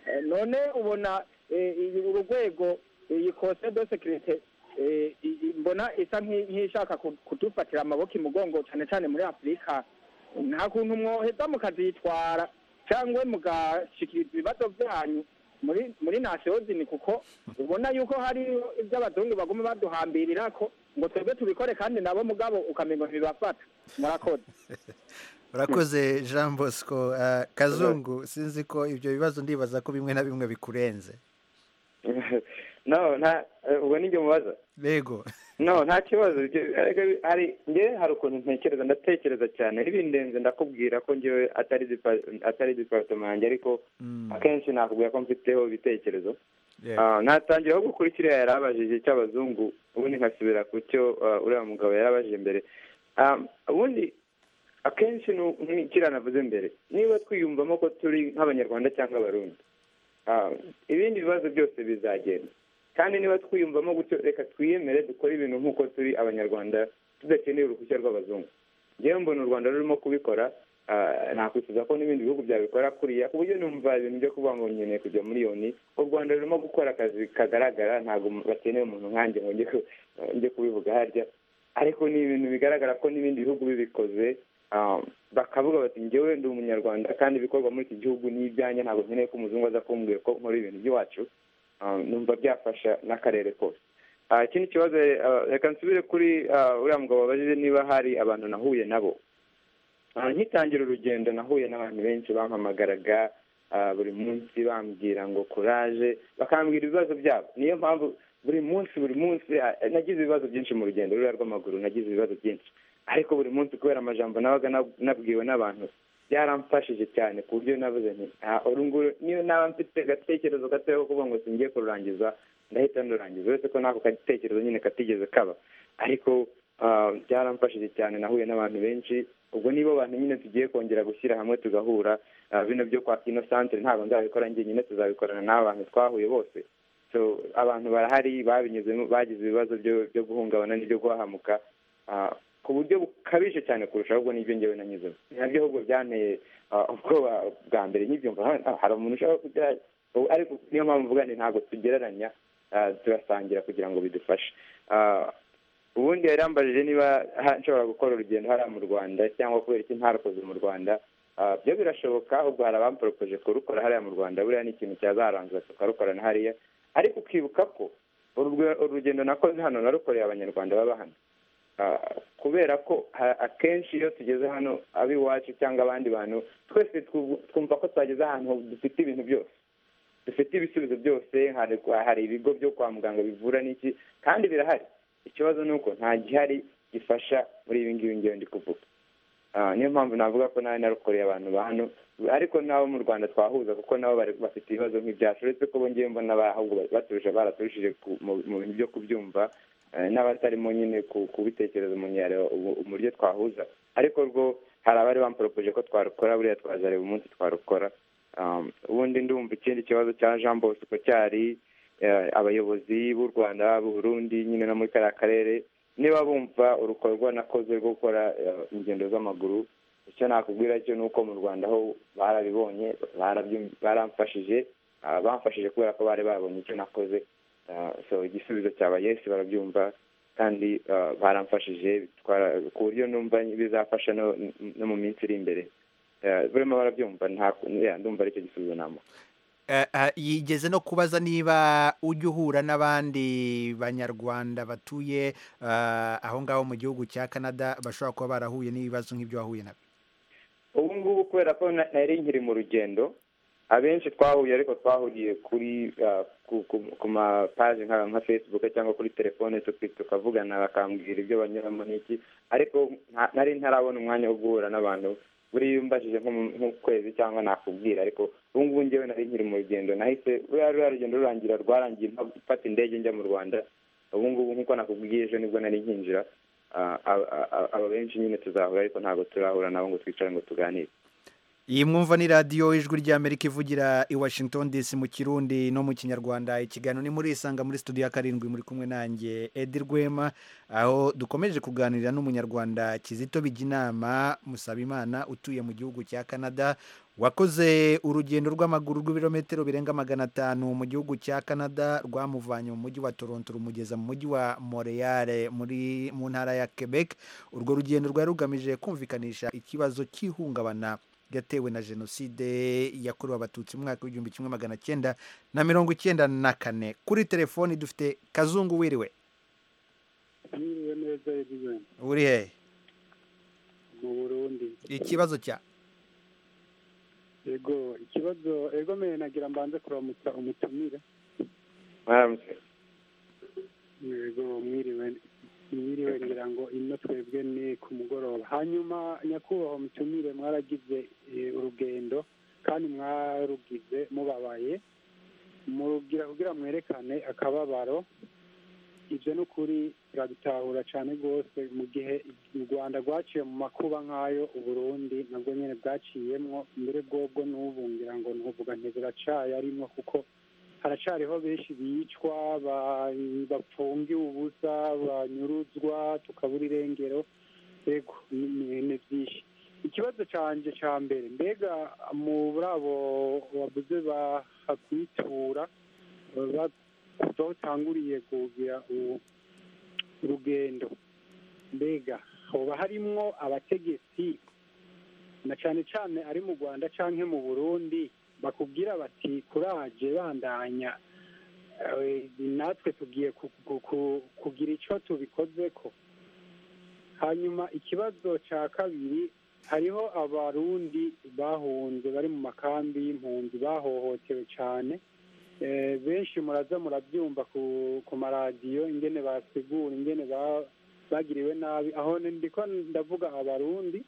Eh, none ubona eh, iyi- urwego iyi kose de sekirite eh, i- i- mbona isa nk'i- nk'ishaka ku- kudufatira amaboko imugongo cyane cyane muri afurika nta kuntu mwoheza mukazitwara cyangwe mugashikiriza ibibazo byanyu muri muri nasiyozini kuko ubona yuko hari ibyo abazungu baguma baduhambirira ko ngo twebwe tubikore kandi nabo mugabo ukamenga ntibibafata murakoze urakoze jean bosco Ah, kazungu sinzi ko ibyo bibazo ndibaza ko bimwe na bimwe bikurenze no nta eh, ubwo ni njye mubaza rego no nta kibazo Ibyo- ariko hari njye hari ukuntu ntekereza ndatekereza cyane n'ibindenze ndakubwira ko njyewe atari dipa- atari dipartoma yanjye ariko Mm, akenshi nakubwira ko mfiteho ibitekerezo yego. Ah, natangiraho gukora kiriya yari abajije cy'abazungu ubundi nkasubira ku cyo ah, uriya mugabo yarabajije mbere Ah, ubundi akenshi nu- nk'ikiriya navuze mbere niba twiyumvamo ko turi nk'abanyarwanda cyangwa abarundi Ah, ibindi bibazo byose bizagenda kandi niba twiyumvamo gutyo reka twiyemere dukore ibintu nk'uko turi abanyarwanda tudakeneye uruhushya rw'abazungu njyewe mbona u rwanda rurimo kubikora ah, nakwifuza ko n'ibindi bihugu byabikora kuriya ku buryo numva ibintu byo kuvuga ngo nkeneye kujya muri yoni u rwanda rurimo gukora akazi kagaragara ntabwo bakeneye umuntu nkanjye ngo njye ku- njye kubivuga harya ariko ni ibintu bigaragara ko n'ibindi bihugu bibikoze ah, bakavuga bati njyewe ndi umunyarwanda kandi ibikorwa muri iki gihugu ni ibyanjye ntabwo nkeneye ko umuzungu aza kumbwira ko nkora ibintu by'iwacu Ah, numva byafasha n'akarere kose Ah, ikindi kibazo eh, reka nsubire kuri ah, uriya mugabo wabajije niba hari abantu nahuye nabo Ah, nkitangira urugendo nahuye n'abantu benshi bampamagaraga ah, buri munsi bambwira ngo kuraje bakambwira ibibazo byabo niyo mpamvu buri munsi buri munsi ah, nagize ibibazo byinshi mu rugendo ruriya rw'amaguru nagize ibibazo byinshi ariko buri munsi kubera amajambo nabaga nab- nabwiwe n'abantu byaramfashije cyane ku buryo navuze nti "Ah, uru nguru niyo naba mfite agatekerezo gatoya ko kuvuga ngo singiye kururangiza ndahita ndurangiza uretse ko n'ako gatekerezo nyine katigeze kaba ariko ah, byaramfashije cyane nahuye n'abantu benshi ubwo nibo bantu nyine tugiye kongera gushyira hamwe tugahura ah, bino byo kwa kino santere ntabwo nzabikora njyenyine tuzabikorana n'abantu twahuye bose so abantu barahari babinyuzemo bagize ibibazo byo- byo guhungabana n'ibyo guhahamuka ah, ku buryo bukabije cyane kurusha ahubwo n'ibyo ngewe nanyuzemo nabyo ahubwo byanteye ah, ubwoba bwa mbere nkibyumva ah, hari umuntu ushaka kujya ubu ariko niyo mpamvu mvuga ni ntabwo tugereranya ah, turasangira kugira ngo bidufashe Ah, ubundi yari yambajije niba ha- nshobora gukora urugendo hariya mu rwanda cyangwa kubera iki ntarakoze mu rwanda Ah, byo birashoboka ahubwo hari abamporopoje kurukora hariya mu rwanda buriya ni ikintu cyazarangiza tukarukora na hariya ariko ukibuka ko urugwe- urugendo nakoze hano narukoreye abanyarwanda baba hano Ah, kubera ko ha- akenshi iyo tugeze hano ab'iwacu cyangwa abandi bantu twese twu- twumva ko twageze ahantu dufite ibintu byose dufite ibisubizo byose hari hari ibigo byo kwa muganga bivura n'iki kandi birahari ikibazo ni uko nta gihari gifasha muri ibi ngibi ngewe ndi kuvuga Ah, niyo mpamvu navuga ko nawe narukoreye abantu ba hano ariko n'abo mu rwanda twahuza kuko nabo bari- bafite ibibazo nk'ibyacu uretse ko bo ngewe mbona ba- ahubwo ba- baturusha baraturushije ku- mu mu bintu byo kubyumva eh, n'abatarimo nyine ku- kubitekereza umuntu yareba ubu- uburyo twahuza ariko rwo hari abari bamporopoje ko twarukora buriya twazareba umunsi twarukora Um, ubundi ndumva ikindi kibazo cya jean bosco cyari eh, abayobozi b'u rwanda b'u burundi nyine no muri kariya karere niba bumva urukorwa nakoze rwo gukora eh, ingendo z'amaguru icyo nakubwira cyo ni uko mu rwanda ho barabibonye barabyu- baramfashije ah, bamfashije kubera ko bari babonye icyo nakoze Ah, so igisubizo cyaba yesi barabyumva kandi ah, baramfashije bitwara- ku buryo numva bizafasha no- no mu minsi iri imbere Eh, burimo barabyumva nta- ya, ndumva ari cyo gisubizo namuha Eh, eh, yigeze no kubaza niba ujya uhura n'abandi banyarwanda batuye eh, aho ngaho mu gihugu cya canada bashobora kuba barahuye n'ibibazo nk'ibyo wahuye nabyo ubu ngubu kubera ko na- nari nkiri mu rugendo abenshi twahuye ariko twahuriye kuri ah, ku- ku- ku mapaji nka nka facebook cyangwa kuri telefone tuki- tukavugana bakambwira ibyo banyuramo n'iki ariko nta- nari ntarabona umwanya wo guhura n'abantu buri iyo umbajije nko mu- nk'ukwezi cyangwa nakubwira ariko ubu ngubu ngewe nari nkiri mu rugendo nahise ruriya ruriya rugendo rurangira rwarangiye mpa- mfata indege njya mu rwanda ubu ngubu nk'uko nakubwiye ejo nibwo nari nkinjira Ah, aba aba- aba benshi nyine tuzahura ariko ntabwo turahura nabo ngo twicare ngo tuganire iyi mwumva ni radiyo ijwi ry'amerika ivugira i washington dc mu kirundi no mu kinyarwanda ikiganiro ni muri isanga muri studio ya karindwi muri kumwe nanjye edi rwema aho dukomeje kuganira n'umunyarwanda kizito bijyinama musabimana utuye mu gihugu cya canada wakoze urugendo rw'amaguru rw'ibirometero birenga magana atanu mu gihugu cya canada rwamuvanye mu mujyi wa toronto rumugeza mu mujyi wa montreal muri mu ntara ya quebec urwo rugendo rwari rugamije kumvikanisha ikibazo cy'ihungabana yatewe na jenoside yakorewe abatutsi mu mwaka w'igihumbi kimwe magana cyenda na mirongo icyenda na kane kuri telefoni dufite kazungu wiriwe Mwiriwe neza Edwin uri hehe mu Burundi ikibazo cya ego ikibazo ego meye nagira mbanze kuramutsa umutumire mwaramutse ego mwiriwe mwiriwe ngira ngo ino twebwe ni ku mugoroba hanyuma nyakubahwa mutumire mwaragize eh, urugendo kandi mwarugize mubabaye murugira kugira mwerekane akababaro ibyo ni ukuri turabitahura cyane rwose mu gihe u rwanda rwaciye mu makuba nk'ayo uburundi nabwo nyine bwaciyemo mbere bwobwo n'ubu ngira ngo ntuvuga ntibiracaye arimo kuko haracariho benshi bicwa ba- bapfungiwe ubusa banyuruzwa tukabura irengero ego ni ni- ni byinshi ikibazo cyanjye cya mbere mbega muri abo babuze bahakwitura ba- kuva aho utanguriye kugira u- urugendo mbega hoba harimwo abategetsi na cyane cyane ari mu rwanda cyangwa mu burundi bakubwira bati kuraje bandanya eh, natwe tugiye ku- ku- ku- kugira icyo tubikozeko hanyuma ikibazo cya kabiri hariho abarundi bahunze bari mu makambi y'impunzi bahohotewe cyane Eh, benshi muraza murabyumva ku ku maradiyo ingene basigura ingene ba- bagiriwe nabi aho ndiko ndavuga abarundi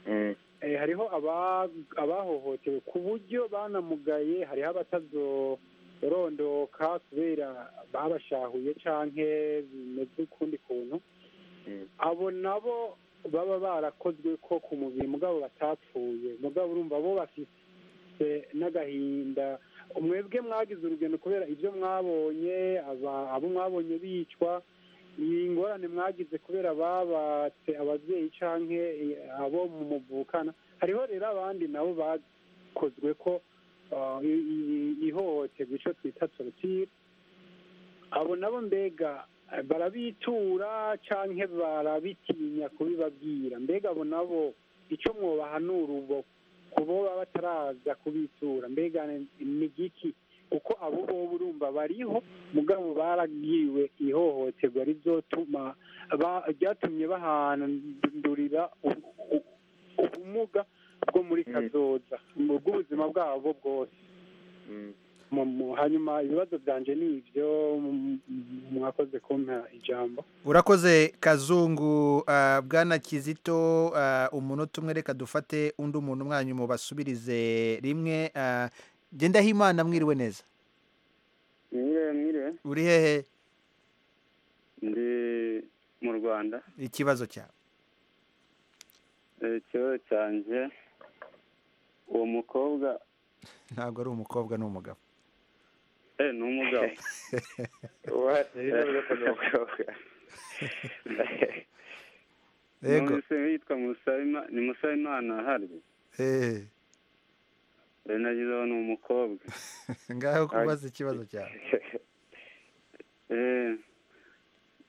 Mm. eh, hariho aba- abahohotewe ku buryo banamugaye hariho abatazorondoka kubera babashahuye canke bimeze ukundi kuntu Mm. abo abo nabo baba barakozwe ko ku mubiri mugabo batapfuye mugabo urumva bo bafite n'agahinda umwebwe mwagize urugendo kubera ibyo mwabonye aba- abo mwabonye bicwa iyi ngorane mwagize kubera babatse ababyeyi canke eh, abo muvukana hariho rero abandi nabo bakozwe ko ah, i- i- ihohoterwa ico twita torotire abo nabo mbega eh, barabitura canke barabitinya kubibabwira mbega abo nabo ico mwobahanura ubwo kubo baba bataraza kubitura mbega ni giki kuko abo boba urumva bariho mugabo barabwiwe ihohoterwa rizotuma ba- ryatumye bahandurira u- u- ubumuga bwo muri kazoza mu bw'ubuzima bwabo bwose Mu- mu- hanyuma ibibazo byanje ni ibyo m- m- mwakoze kumpa ijambo urakoze kazungu ah, bwana kizito ah, umunota umwe reka dufate undi umuntu umwanyu mubasubirize rimwe ah, jye ndahimana mwiriwe neza mwiriwe mwiriwe uri hehe ndi mu rwanda ikibazo cyawe Eh, ikibazo cyanjye uwo mukobwa ntabwo ari umukobwa ni umugabo eh ni umugabo Yego. numvise yitwa Musabima- ni musabimana harya Eh, Eh, nagize uwo ni umukobwa ngaho kubaza ikibazo cyawe Eh,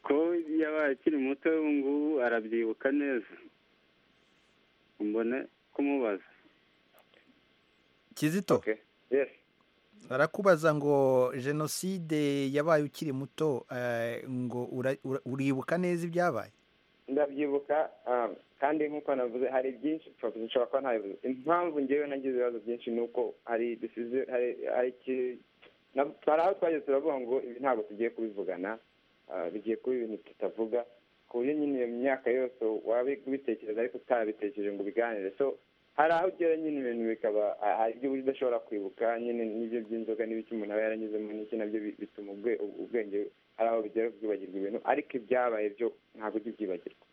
ko yabaye akiri muto ubu ngubu arabyibuka neza mbone kumubaza kizito barakubaza ngo jenoside yabaye ukiri muto eh, ngo ura- ura- uribuka neza ibyabaye ndabyibuka um, kandi nk'uko navuze hari byinshi pfa- nshobora kuba ntabivuze impamvu ngewe nagize ibibazo byinshi ni uko hari dusize hari hari iki- na- hari aho twageze turavuga ngo ibi ntabwo tugiye kubivugana ah, bigiye kuba ibintu tutavuga ku buryo nyine iyo myaka yose wabitekereza ariko utarabitekereje ngo ubiganire so hari aho ugera nyine ibintu bikaba ah, hari ibyo udashobora kwibuka nyine n'ibyo by'inzoga n'ibiki umuntu aba yaranyuzemo n'iki nabyo bi- bituma ubwe- ubwenge hari aho bigera kubyibagirwa ibintu ariko ibyabaye byo ntabwo ujya ubyibagirwa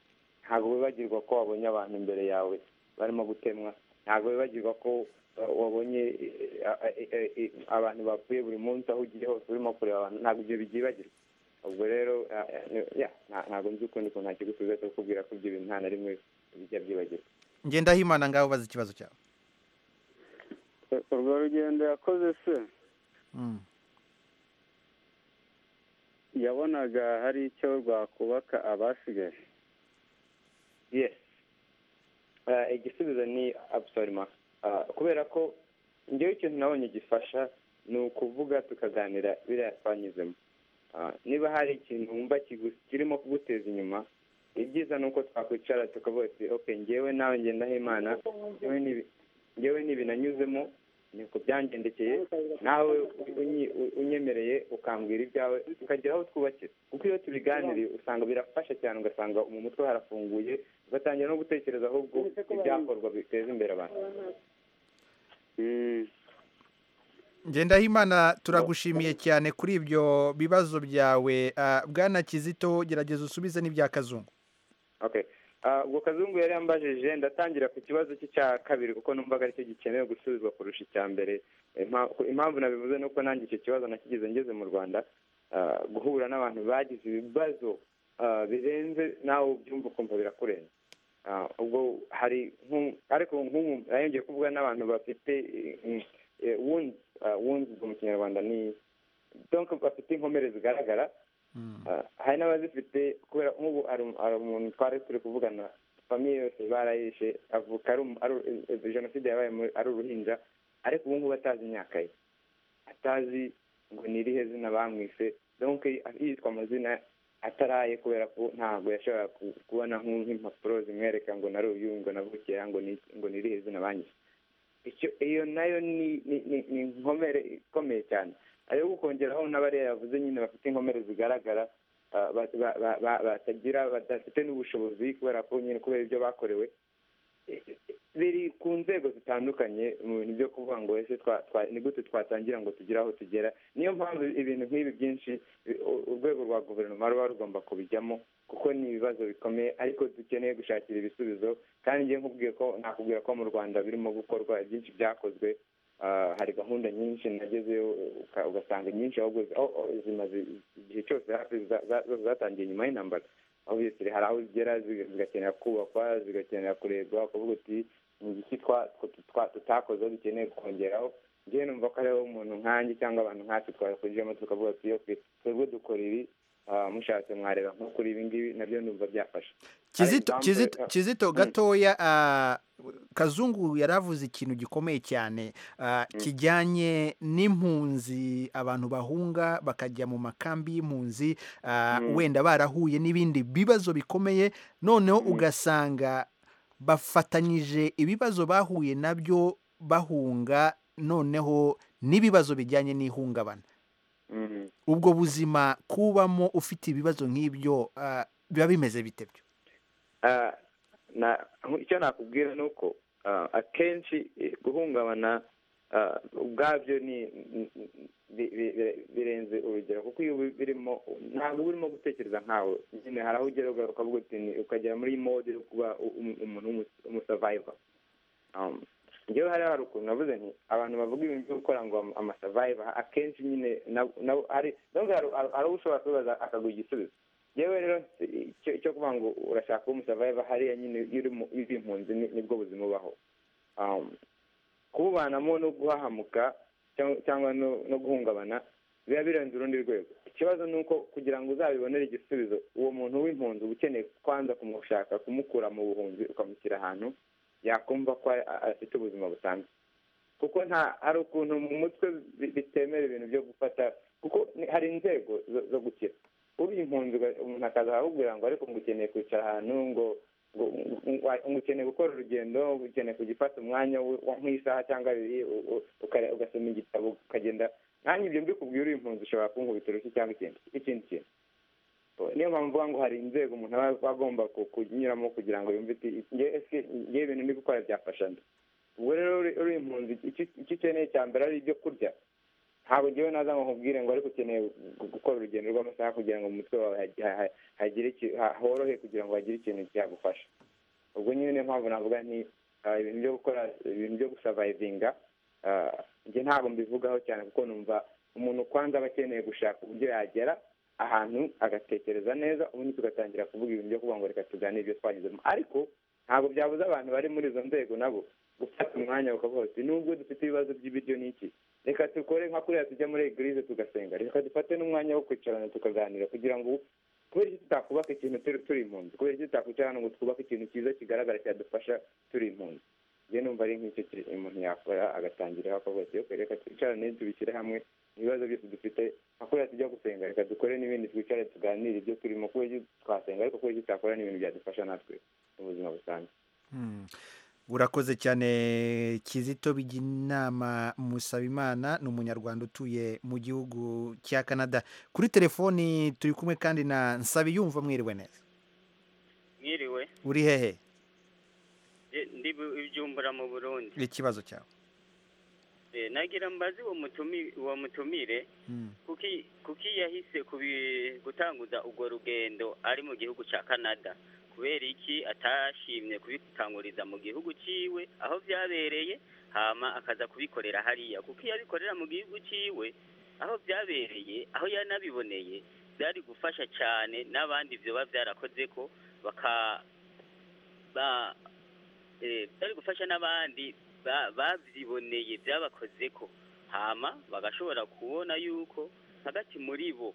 ntabwo wibagirwa ko wabonye abantu imbere yawe barimo gutemwa ntabwo wibagirwa ko uh, wabonye eh, eh, eh, eh, abantu bapfuye buri munsi aho ugiye hose urimo kureba abantu ntabwo ibyo byibagirwa ubwo rero ah, eh, ni- ya, nta- ntabwo nzi ukundi ukuntu nakigusubiza cyo kukubwira ko ibyo bintu nta na rimwe bijya byibagirwa ngendahimana ngaho ubaza ikibazo cyawe Eh, urwo rugendo yakoze se Mm. yabonaga hari icyo rwakubaka abasigaye yes Ah, igisubizo ni absolument Ah, kubera ko ngewe ikintu nabonye gifasha ni ukuvuga tukaganira biriya twanyuzemo Ah, niba hari ikintu wumva kigu- kirimo kuguteza inyuma ibyiza ni uko twakwicara tukavuga tuti ok ngewe nawe ngendaho imana ngewe n'ibi- ngewe n'ibi nanyuzemo niko byangendekeye nawe unyi- u- unyemereye ukambwira ibyawe tukagera aho twubakira kuko iyo tubiganiriye usanga birafasha cyane ugasanga mu mutwe harafunguye ugatangira no gutekereza ahubwo ibyakorwa biteza imbere abantu ngendahimana turagushimiye cyane kuri ibyo bibazo byawe ah, bwana kizito gerageza usubize n'ibya kazungu okay Ah, ubwo kazungu yari yambajije ndatangira ku kibazo cye cya kabiri kuko numvaga aricyo gikenewe gusubizwa kurusha icya mbere Impa- impamvu nabivuze ni uko nanjye icyo kibazo nakigize ngeze mu rwanda ah, guhura n'abantu bagize ibibazo ah, birenze nawe ubyumva ukumva birakurenze Ah, ubwo hari nk'u- ariko nk'ubu nayongeye kuvuga n'abantu bafite wunzi wunzi mu kinyarwanda ni donc bafite inkomere zigaragara Ah, hari n'abazifite kubera nk'ubu hari um- hari umuntu twari turi kuvugana famiye yose barayishe avuka ari um- ari u- eh, jenoside yabaye muri- ari uruhinja ariko ubu ngubu atazi imyaka ye atazi ngo ni irihe zina bamwise donc yitwa amazina ataraye kubera ko ntabwo yashoboraga ku- kubona nk'u- nk'impapuro zimwereka ngo nari uyu ngo navukiye aha ngo ni ngo ni irihe zina banyise icyo iyo nayo ni ni- ni ni inkomere ikomeye cyane ariyo gukongeraho n'abariya yavuze nyine bafite inkomere zigaragara ah, ba- ba- ba- ba- batagira badafite n'ubushobozi kubera ko nyine kubera ibyo bakorewe biri ku nzego zitandukanye mu bintu byo kuvuga ngo ese twa- twa- ni gute twatangira ngo tugere aho tugera niyo mpamvu ibintu nk'ibi byinshi bi- u- urwego rwa guverinoma ruba rugomba kubijyamo kuko ni ibibazo bikomeye ariko dukeneye gushakira ibisubizo kandi njye nkubwiye ko nakubwira ko mu rwanda birimo gukorwa byinshi byakozwe Ah, hari gahunda nyinshi nagezeyo uka- ugasanga inyinshi ahubwo zi- aho- aho zimaze igihe cyose hafi za- za- zose zatangiye nyuma y'intambara obviously hari aho zigera ziga- zigakenera kubakwa zigakenera kurebwa kuvuga uti ni igiki twa- twa- twa- tutakoze aho dukeneye kongeraho ngewe numva ko hariho umuntu nkanjye cyangwa abantu nkatwe twakujijemo tukavuga ati okay twebwe dukora ibi ah, mushatse mwareba nko kuri ibi ngibi nabyo numva byafasha kizito Hari kizito example- kizito Mm. gatoya ah, kazungu yari avuze ikintu gikomeye cyane ah, kijyanye n'impunzi abantu bahunga bakajya mu makambi y'impunzi ah, Mm. wenda barahuye n'ibindi bibazo bikomeye noneho ugasanga bafatanyije ibibazo bahuye nabyo bahunga noneho n'ibibazo bijyanye n'ihungabana Mm. ubwo buzima kubamo ufite ibibazo nk'ibyo ah, biba bimeze bite byo Ah, na icyo nakubwira ni uko ah, akenshi eh, guhungabana ah, ubwabyo ni ni- bi- bi- bi- birenze urugero kuko iyo ubi- birimo ntabwo uba urimo gutekereza nkawe nyine hari aho ugera uga- ukavuga uti ni- ukagera muri mode yo kuba u- um- umuntu w'umu- umusavayiva Um, njyewe hariya hari ukuntu navuze nti abantu bavuga ibintu byo gukora ngo ama- amasavayiva akenshi nyine nabo- nabo- hari nubwo hari hari uwo ushobora kubaza akaguha igisubizo yewe rero icyo- icyo kuvuga ngo urashaka kuba umusavayiva hariya nyine iyo uri mu- iyo uri impunzi ni- nibwo buzima ubaho Um, kububanamo no guhahamuka cyangwa- cyangwa no- no guhungabana biba birenze urundi rwego ikibazo ni uko kugira ngo uzabibonere igisubizo uwo muntu w'impunzi uba ukeneye kwanza kumushaka kumukura mu buhunzi ukamushyira ahantu yakumva ko a- a- afite ubuzima busanzwe kuko nta hari ukuntu mu mutwe bi- bitemera ibintu byo gufata kuko ni- hari inzego zo- zo gukira uba impunzi uga- umuntu akaza arakubwira ngo ariko ngo ukeneye kwicara ahantu ngo ngo ngo- ngo ukeneye gukora urugendo ngo ukeneye kujya ufata umwanya w- wa- nk'isaha cyangwa abiri u- u- ukare- ugasoma igitabo ukagenda nanjye ibyo mbikubwira uri impunzi ushobora kunkubita urushyi cyangwa ikindi ikindi kintu niyo mpamvu mvuga ngo hari inzego umuntu aba aba agomba ku- kunyuramo kugira ngo yumve ati ngewe ese ngewe ibintu ndi gukora byafasha nde ubwo rero uri- uri impunzi icyo- icyo ukeneye cya mbere ari ibyo kurya ntabwo ngewe naza ngo nkubwire ngo ariko ukeneye gu- gukora urugendo rw'amasaha kugira ngo mu mutwe wawe hagi- ha- hagire iki- ha- horohe kugira ngo hagire ikintu cyagufasha ubwo nyine niyo mpamvu navuga nti ah, ibintu byo gukora ibintu byo gusavayivinga ah, njye ntabwo mbivugaho cyane kuko numva umuntu kwanza aba akeneye gushaka uburyo yagera ahantu agatekereza neza ubundi tugatangira kuvuga ibintu byo kuvuga ngo reka tuganire ibyo twanyuzemo ariko ntabwo byabuza abantu bari muri izo nzego nabo gufata umwanya bakavuga bati nubwo dufite ibibazo by'ibiryo n'iki reka dukore nka kuriya tujya muri egirize tugasenga reka dufate n'umwanya wo kwicarana tukaganira kugira ngo kubera iki tutakubaka ikintu turi turi impunzi kubera iki tutakwicarana ngo twubake ikintu cyiza kigaragara cyadufasha turi impunzi njye numva ari nk'icyo ki- umuntu yakora agatangiraho akavuga ati "Okay, reka twicarane tubishyire hamwe ibibazo byose dufite nka kuriya tujya gusenga reka dukore n'ibindi twicare tuganire ibyo turimo kubera iki twasenga ariko kubera iki tutakora n'ibintu byadufasha natwe mu buzima busanzwe Mm. urakoze cyane kizito biginama musabimana ni umunyarwanda utuye mu gihugu cya canada kuri telefoni turi kumwe kandi na nsabiyumva mwiriwe neza mwiriwe uri hehe Je- ndi bu- ibyumbura mu burundi ikibazo cyawe Eh, nagira mbazi uwo mutumi- uwo mutumire Mm. kuki kuki yahise kubi- gutanguza urwo rugendo ari mu gihugu cya canada kubera iki atashimye kubitanguriza mu gihugu cyiwe aho byabereye hama akaza kubikorera hariya kuko iyo abikorera mu gihugu cyiwe aho byabereye aho yanabiboneye byari gufasha cyane n'abandi byoba byarakoze ko baka ba eh, byari gufasha n'abandi ba- babyiboneye byabakoze ko hama bagashobora kubona yuko hagati muri bo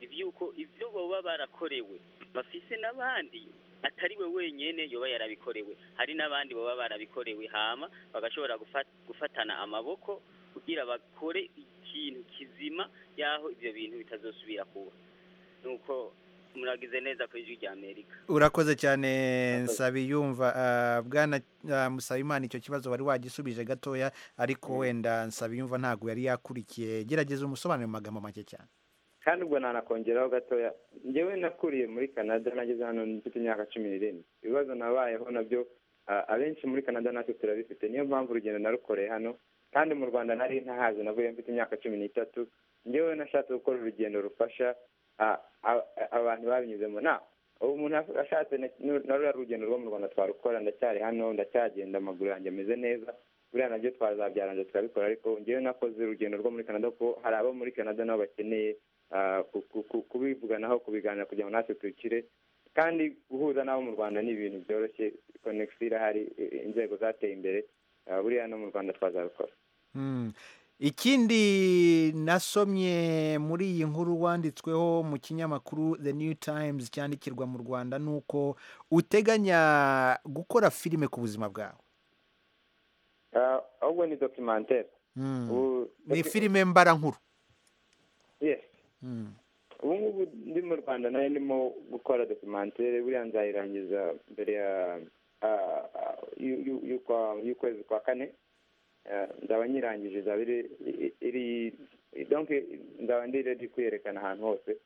iby'uko ibyo baba barakorewe bafise n'abandi atari we wenyine yoba yarabikorewe hari n'abandi baba barabikorewe hama bagashobora gufa- gufatana amaboko kugira bakore ikintu kizima y'aho ibyo bintu bitazosubira kuba nuko muragize neza ku ijwi rya amerika urakoze cyane nsabiyumva Ah, bwana ah, musabimana icyo kibazo wari wagisubije gatoya ariko wenda nsabiyumva ntabwo yari yakurikiye gerageza umusobanuro mu magambo make cyane kandi ubwo nanakongeraho gatoya njyewe nakuriye muri canada nageze hano mfite imyaka cumi n'irindwi ibibazo nabayeho nabyo abenshi muri canada natwe turabifite niyo mpamvu urugendo narukoreye hano kandi mu rwanda nari ntahazi navuye mfite imyaka cumi n'itatu ngewe nashatse gukora urugendo rufasha a- a- a- abantu babinyuzemo na ubu umuntu ashatse na- nu- na ruriya rugendo rwo mu rwanda twarukora ndacyari hano ndacyagenda amaguru yanjye ameze neza buriya nabyo twazabyaranja turabikora ariko ngewe nakoze urugendo rwo muri canada kuko hari abo muri canada nabo bakeneye ah, ku- ku- ku- kubivuganaho kubiganira kugira ngo natwe tukire kandi guhuza n'abo mu rwanda ni ibintu byoroshye konegisi irahari i- i- inzego zateye imbere ah, buriya no mu rwanda twazabikora Mm. ikindi nasomye muri iyi nkuru wanditsweho mu kinyamakuru the new times cyandikirwa mu rwanda ni uko uteganya gukora filime ku buzima bwawe Ah, ahubwo ni dokimantere Mm. Ubu- ni filime mbarankuru Yes. Mm. ubu ngubu ndi mu rwanda nayo ndimo gukora dokumantere buriya nzayirangiza mbere ya ah, ah, y'u- y'u- y'ukwa- y'ukwezi kwa kane Ah, nzaba nyirangije izaba iri i- iri donc nzaba ndi redi kuyerekana ahantu hose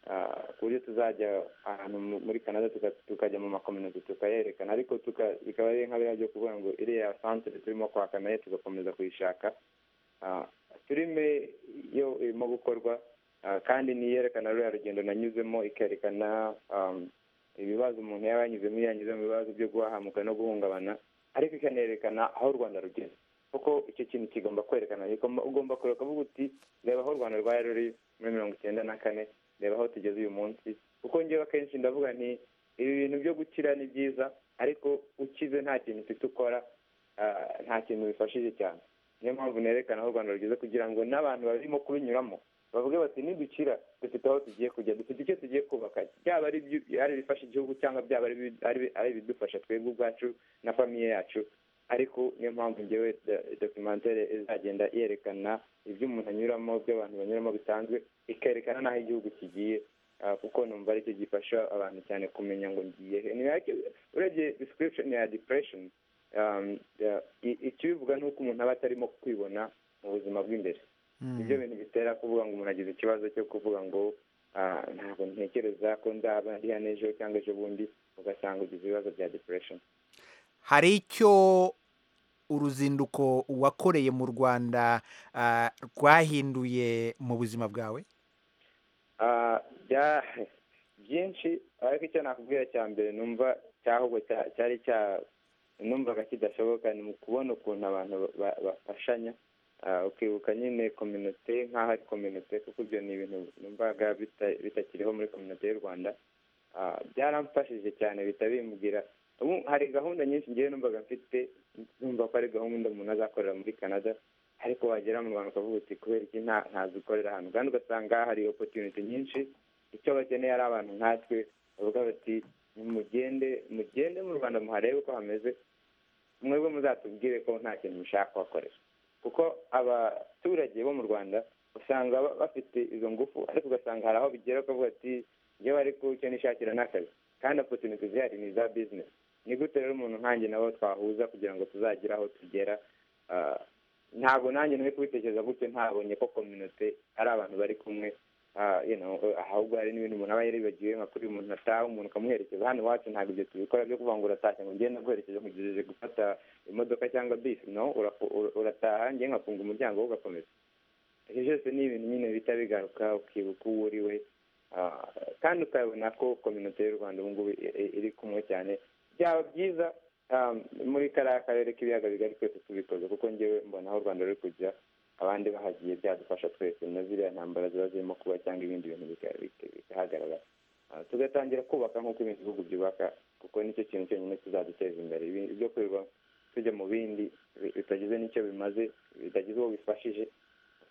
Ah, ku buryo tuzajya ahantu mu- muri canada tuka- tukajya mu makominote tukayerekana ariko tuka- bikaba ari nka biriya byo kuvuga ngo iriya santere turimo kwaka nayo tugakomeza kuyishaka Ah, filime yo irimo gukorwa Ah, kandi niyerekana ruriya rugendo nanyuzemo ikerekana um, ibibazo umuntu yaba yanyuzemo iyo yanyuze mu bibazo byo guhahamuka no guhungabana ariko ikanerekana aho u rwanda rugeze kuko icyo kintu kigomba kwerekana Ugomba- ugomba kureka uvuga uti reba aho u rwanda rwari ruri muri mirongo icyenda na kane reba aho tugeze uyu munsi kuko ngewe akenshi ndavuga nti ibi bintu byo gukira ni byiza ariko ukize nta kintu ufite ukora ah, nta kintu bifashije cyane niyo mpamvu nerekana aho u rwanda rugeze kugira ngo n'abantu barimo kubinyuramo bavuge bati nidukira dufite aho tugiye kujya dufite icyo tugiye kubaka byaba ari ibyu- ari ibifasha igihugu cyangwa byaba ari ibi- ari- ari ibidufasha twebwe ubwacu na famiye yacu ariko niyo mpamvu ngewe do- documentary izagenda yerekana ibyo umuntu anyuramo ibyo abantu banyuramo bisanzwe ikerekana n'aho igihugu kigiye ah, kuko numva aricyo gifasha abantu cyane kumenya ngo ngiye he Ni like- urebye description ya depression um, ya- i- ikibivuga ni uko umuntu aba atarimo kwibona mu buzima bw'imbere ibyo bintu bitera kuvuga ngo umuntu agize ikibazo cyo kuvuga ngo ah, ntabwo ntekereza ko nzaba hariya n'ejo cyangwa ejo bundi ugasanga ugize ibibazo bya depression hari icyo uruzinduko wakoreye mu rwanda ah, rwahinduye mu buzima bwawe Ah, bya- byinshi ariko icyo nakubwira cya mbere numva cyahubwo cya- cyari cya numvaga kidashoboka ni mu kubona ukuntu abantu ba- ba- bafashanya Ah, ukibuka nyine kominote nk'aho ari kominote kuko ibyo ni ibintu numvaga bita- bitakiriho muri kominote y'u rwanda Ah, byaramfashije cyane bihita bimbwira ubu hari gahunda nyinshi ngewe numvaga mfite numva ko ari gahunda umuntu azakorera muri canada ariko wagera mu rwanda ukavuga uti kubera iki nta- ntazikorera ahantu kandi ugasanga hari opotuniti nyinshi icyo bakeneye ari abantu nkatwe bavuga bati mugende mugende mu rwanda muharebe uko hameze mwebwe muzatubwire ko nta kintu mushaka kuhakorera kuko abaturage bo mu rwanda usanga ba- bafite izo ngufu ariko ugasanga hari aho bigera ukavuga ati njyewe ariko icyo nishakira ni akazi kandi opotuniti zihari ni iza bizinesi ni gute rero umuntu nkanjye nabo twahuza kugira ngo tuzagire aho tugera Ah, ntabwo nanjye nari kubitekereza gutyo ntabonye ko kominote ari abantu bari kumwe Ah, you know, ahubwo hari n'ibintu umuntu aba yaribagiwe nka kuri umuntu ataha umuntu ukamuherekeza hano iwacu ntabwo ibyo tubikora byo kuvuga ngo uratashye ngo ngende guherekeza nkugejeje gufata imodoka cyangwa bisi no urafu- ura- urataha ngiye nkafunga umuryango wo ugakomeza ibyo byose ni ibintu nyine bihita bigaruka ukibuka uwo uri we Ah, kandi ukabona ko kominote y'u rwanda ubu ngubu i- i- iri kumwe cyane byaba byiza um, muri kariya karere k'ibiyaga bigari twese tubikoze kuko ngewe mbona aho u rwanda ruri kujya abandi bahagiye byadufasha twese na ziriya ntambara ziba zirimo kuba cyangwa ibindi bintu bika- bika- bikahagaragara Ah, tugatangira kubaka nk'uko ibindi bihugu byubaka kuko nicyo kintu cyonyine kizaduteza imbere Ibi- ibyo kwirirwa tujya mu bindi bi- bitagize n'icyo bimaze bitagize uwo bifashije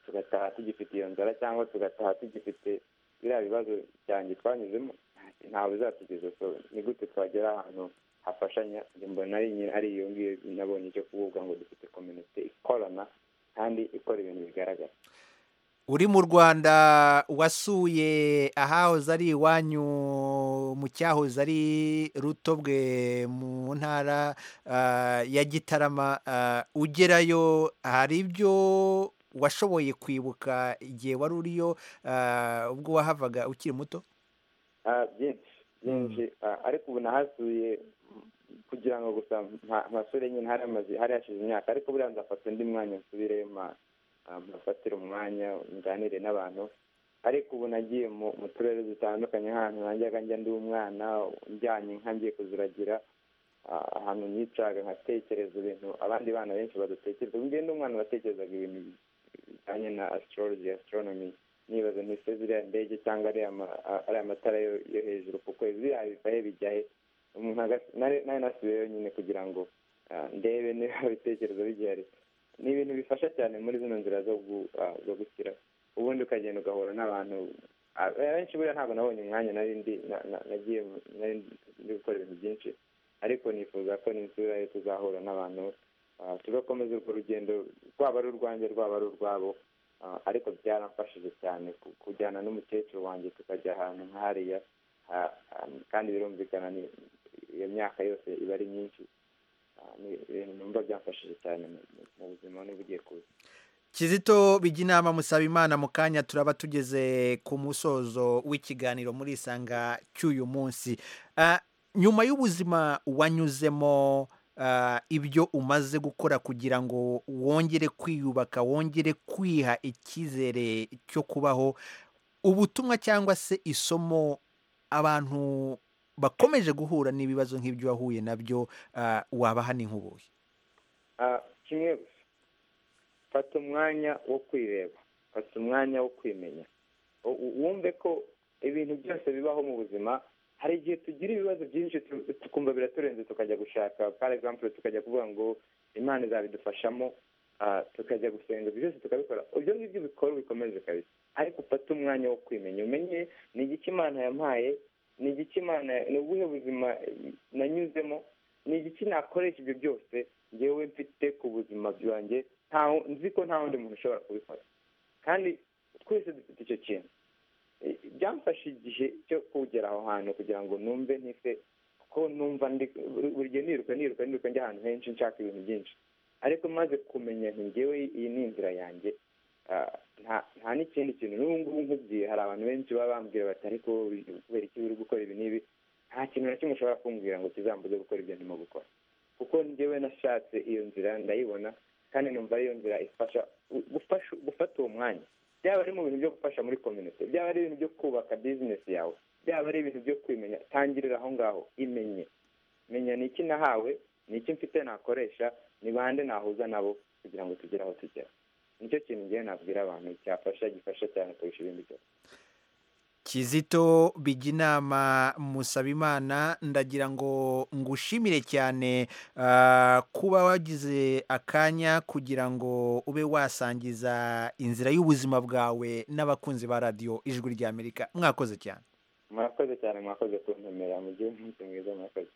tugataha tugifite iyo nzara cyangwa tugataha tugifite biriya bibazo byanjye twanyuzemo nta- ntawe uzatugeza so ni gute twagera ahantu hafashanya njye mbona ari nyine ari iyo ngiyo nabonye icyo kuvuga ngo dufite kominote ikorana kandi ikora ibintu bigaragara uri mu rwanda wasuye ahahoze ari iwanyu mu cyahoze ari rutobwe mu ntara ah, ya gitarama ah, ugerayo hari ibyo washoboye kwibuka igihe wari uriyo ah, ubwo wahavaga ukiri muto Ah, byinshi byinshi Ah, ariko ubu nahasuye mm, kugira ngo gusa mpa- mpasure nyine hari amazi hari hashize imyaka ariko buriya nzafata undi mwanya nsubire mpafatire umwanya nganire n'abantu ariko ubu nagiye mu mu turere dutandukanye nk'ahantu najyaga njya ndi umwana njyanye inka ngiye kuziragira ah, ahantu nicaga nkatekereza ibintu abandi bana benshi badatekereza ubwo ndi umwana natekerezaga ibintu bijyanye na astrology astronomy nibaza ntise ziriya ndege cyangwa ariya ma- a- ariya matara yo yo hejuru ku kwezi biriya biva he bijya he umuntu aga- nari nari nasubiyeyo nyine kugira ngo ah, ndebe niba ibitekerezo bigihari ni ibintu bifasha cyane muri zino nzira zo gu- ah, zo gukira ubundi ukagenda ugahura n'abantu ah, benshi buriya ntabwo nabonye umwanya nari ndi na- na- nagiye mu- nari ndi gukora ibintu byinshi ariko nifuza ko ninsubira yo tuzahura n'abantu ah, tugakomeza urwo rugendo rwaba ari urwanjye rwaba ari urwabo Ah, ariko byaramfashije cyane ku- kujyana n'umukecuru wanjye tukajya ahantu nk'ahariya ah, ah, kandi birumvikana ni iyo myaka yose iba ari myinshi Ah, ni ibintu numva byamfashije cyane mu- mu- mu buzima n'ubugiye kuza Kizito Bijinama Musabimana mu kanya turaba tugeze ku musozo w'ikiganiro muri isanga cy'uyu munsi. Ah, nyuma y'ubuzima wanyuzemo ah, ibyo umaze gukora kugira ngo wongere kwiyubaka, wongere kwiha icyizere cyo kubaho, ubutumwa cyangwa se isomo abantu bakomeje guhura n'ibibazo nk'ibyo wahuye nabyo ah, waba hano inkubuye. Ah, kimwe gusa fata umwanya wo kwireba fata umwanya wo kwimenya U- u- wumve ko ibintu byose bibaho mu buzima hari igihe tugira ibibazo byinshi tu- tukumva biraturenze tukajya gushaka par exemple tukajya kuvuga ngo imana izabidufashamo ah, tukajya gusenga ibyo byose tukabikora ibyo ngibyo bikora bikomeze kabisa ariko ufate umwanya wo kwimenya umenye ni igiki imana yampaye ni igiki imana ni ubuhe buzima eh, nanyuzemo ni igiki nakoresha ibyo byose ngewe mfite ku buzima bwanjye ntawo- nzi ko nta wundi muntu ushobora kubikora kandi twese dufite icyo kintu Eh, byamfashe igihe cyo kugera aho hantu kugira ngo numve ntise kuko numva ndi buri gihe niruka niruka niruka njya ahantu henshi nshaka ibintu byinshi ariko maze kumenya nti ngewe iyi ni inzira yanjye Ah, nta- nta n'ikindi kintu n'ubu ngubu nkubwiye hari abantu benshi baba bambwira bati ariko kubera iki uri gukora ibi n'ibi nta kintu na kimwe ushobora kumbwira ngo kizambuze gukora ibyo ndimo gukora kuko njyewe nashatse iyo nzira ndayibona kandi numva ari iyo nzira ifasha gu- gufasha- gufata uwo mwanya byaba ari mu bintu byo gufasha muri kominote byaba ari ibintu byo kubaka bizinesi yawe byaba ari ibintu byo kwimenya tangirira aho ngaho imenye menya ni iki nahawe ni iki mfite nakoresha ni bande nahuza nabo kugira ngo tugere aho tugera nicyo kintu ngewe nabwira abantu cyafasha gifasha cyane kurusha ibindi byose Kizito Bijinama Musabimana ndagira ngo ngushimire cyane ah, kuba wagize akanya kugira ngo ube wasangiza inzira y'ubuzima bwawe n'abakunzi ba radiyo ijwi ry'Amerika mwakoze cyane murakoze cyane mwakoze kuntumira mu gihe umunsi mwiza murakoze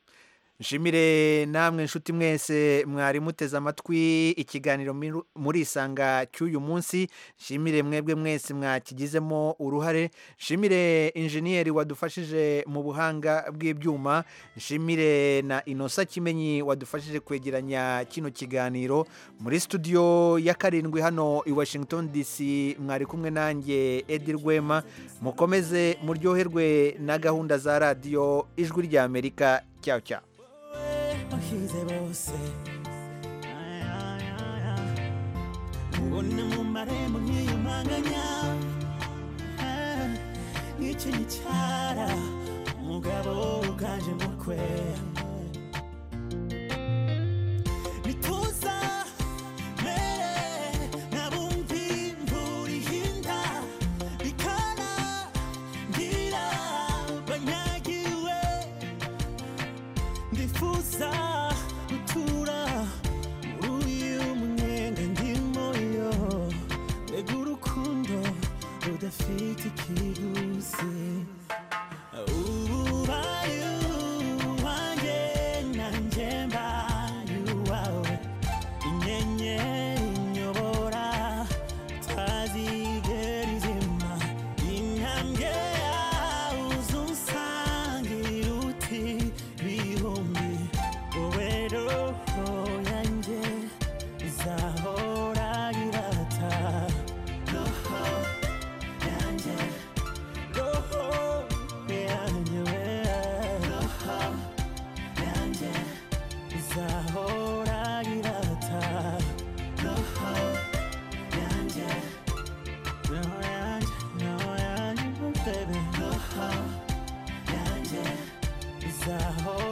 Nshimire namwe inshuti mwese mwari muteze amatwi ikiganiro miru- muri isanga cy'uyu munsi nshimire mwebwe mwese mwakigizemo uruhare nshimire injeniyeri wadufashije mu buhanga bw'ibyuma nshimire na inosa kimenyi wadufashije kwegeranya kino kiganiro muri studio ya karindwi hano i washington dc mwari kumwe nanjye edi rwema mukomeze muryoherwe na gahunda za radiyo ijwi ry'amerika cyawe cyawe bahize bose ngone mu marembo nkiyumanganya nicyo gicara umugabo uganje mukwe bituza mere nabumvi imvura ihinda bikana ngira banyagiwe ndifuza gutura muri uyu mwenge ndimo yo mbega urukundo rudafite ikiguzi ububaye aho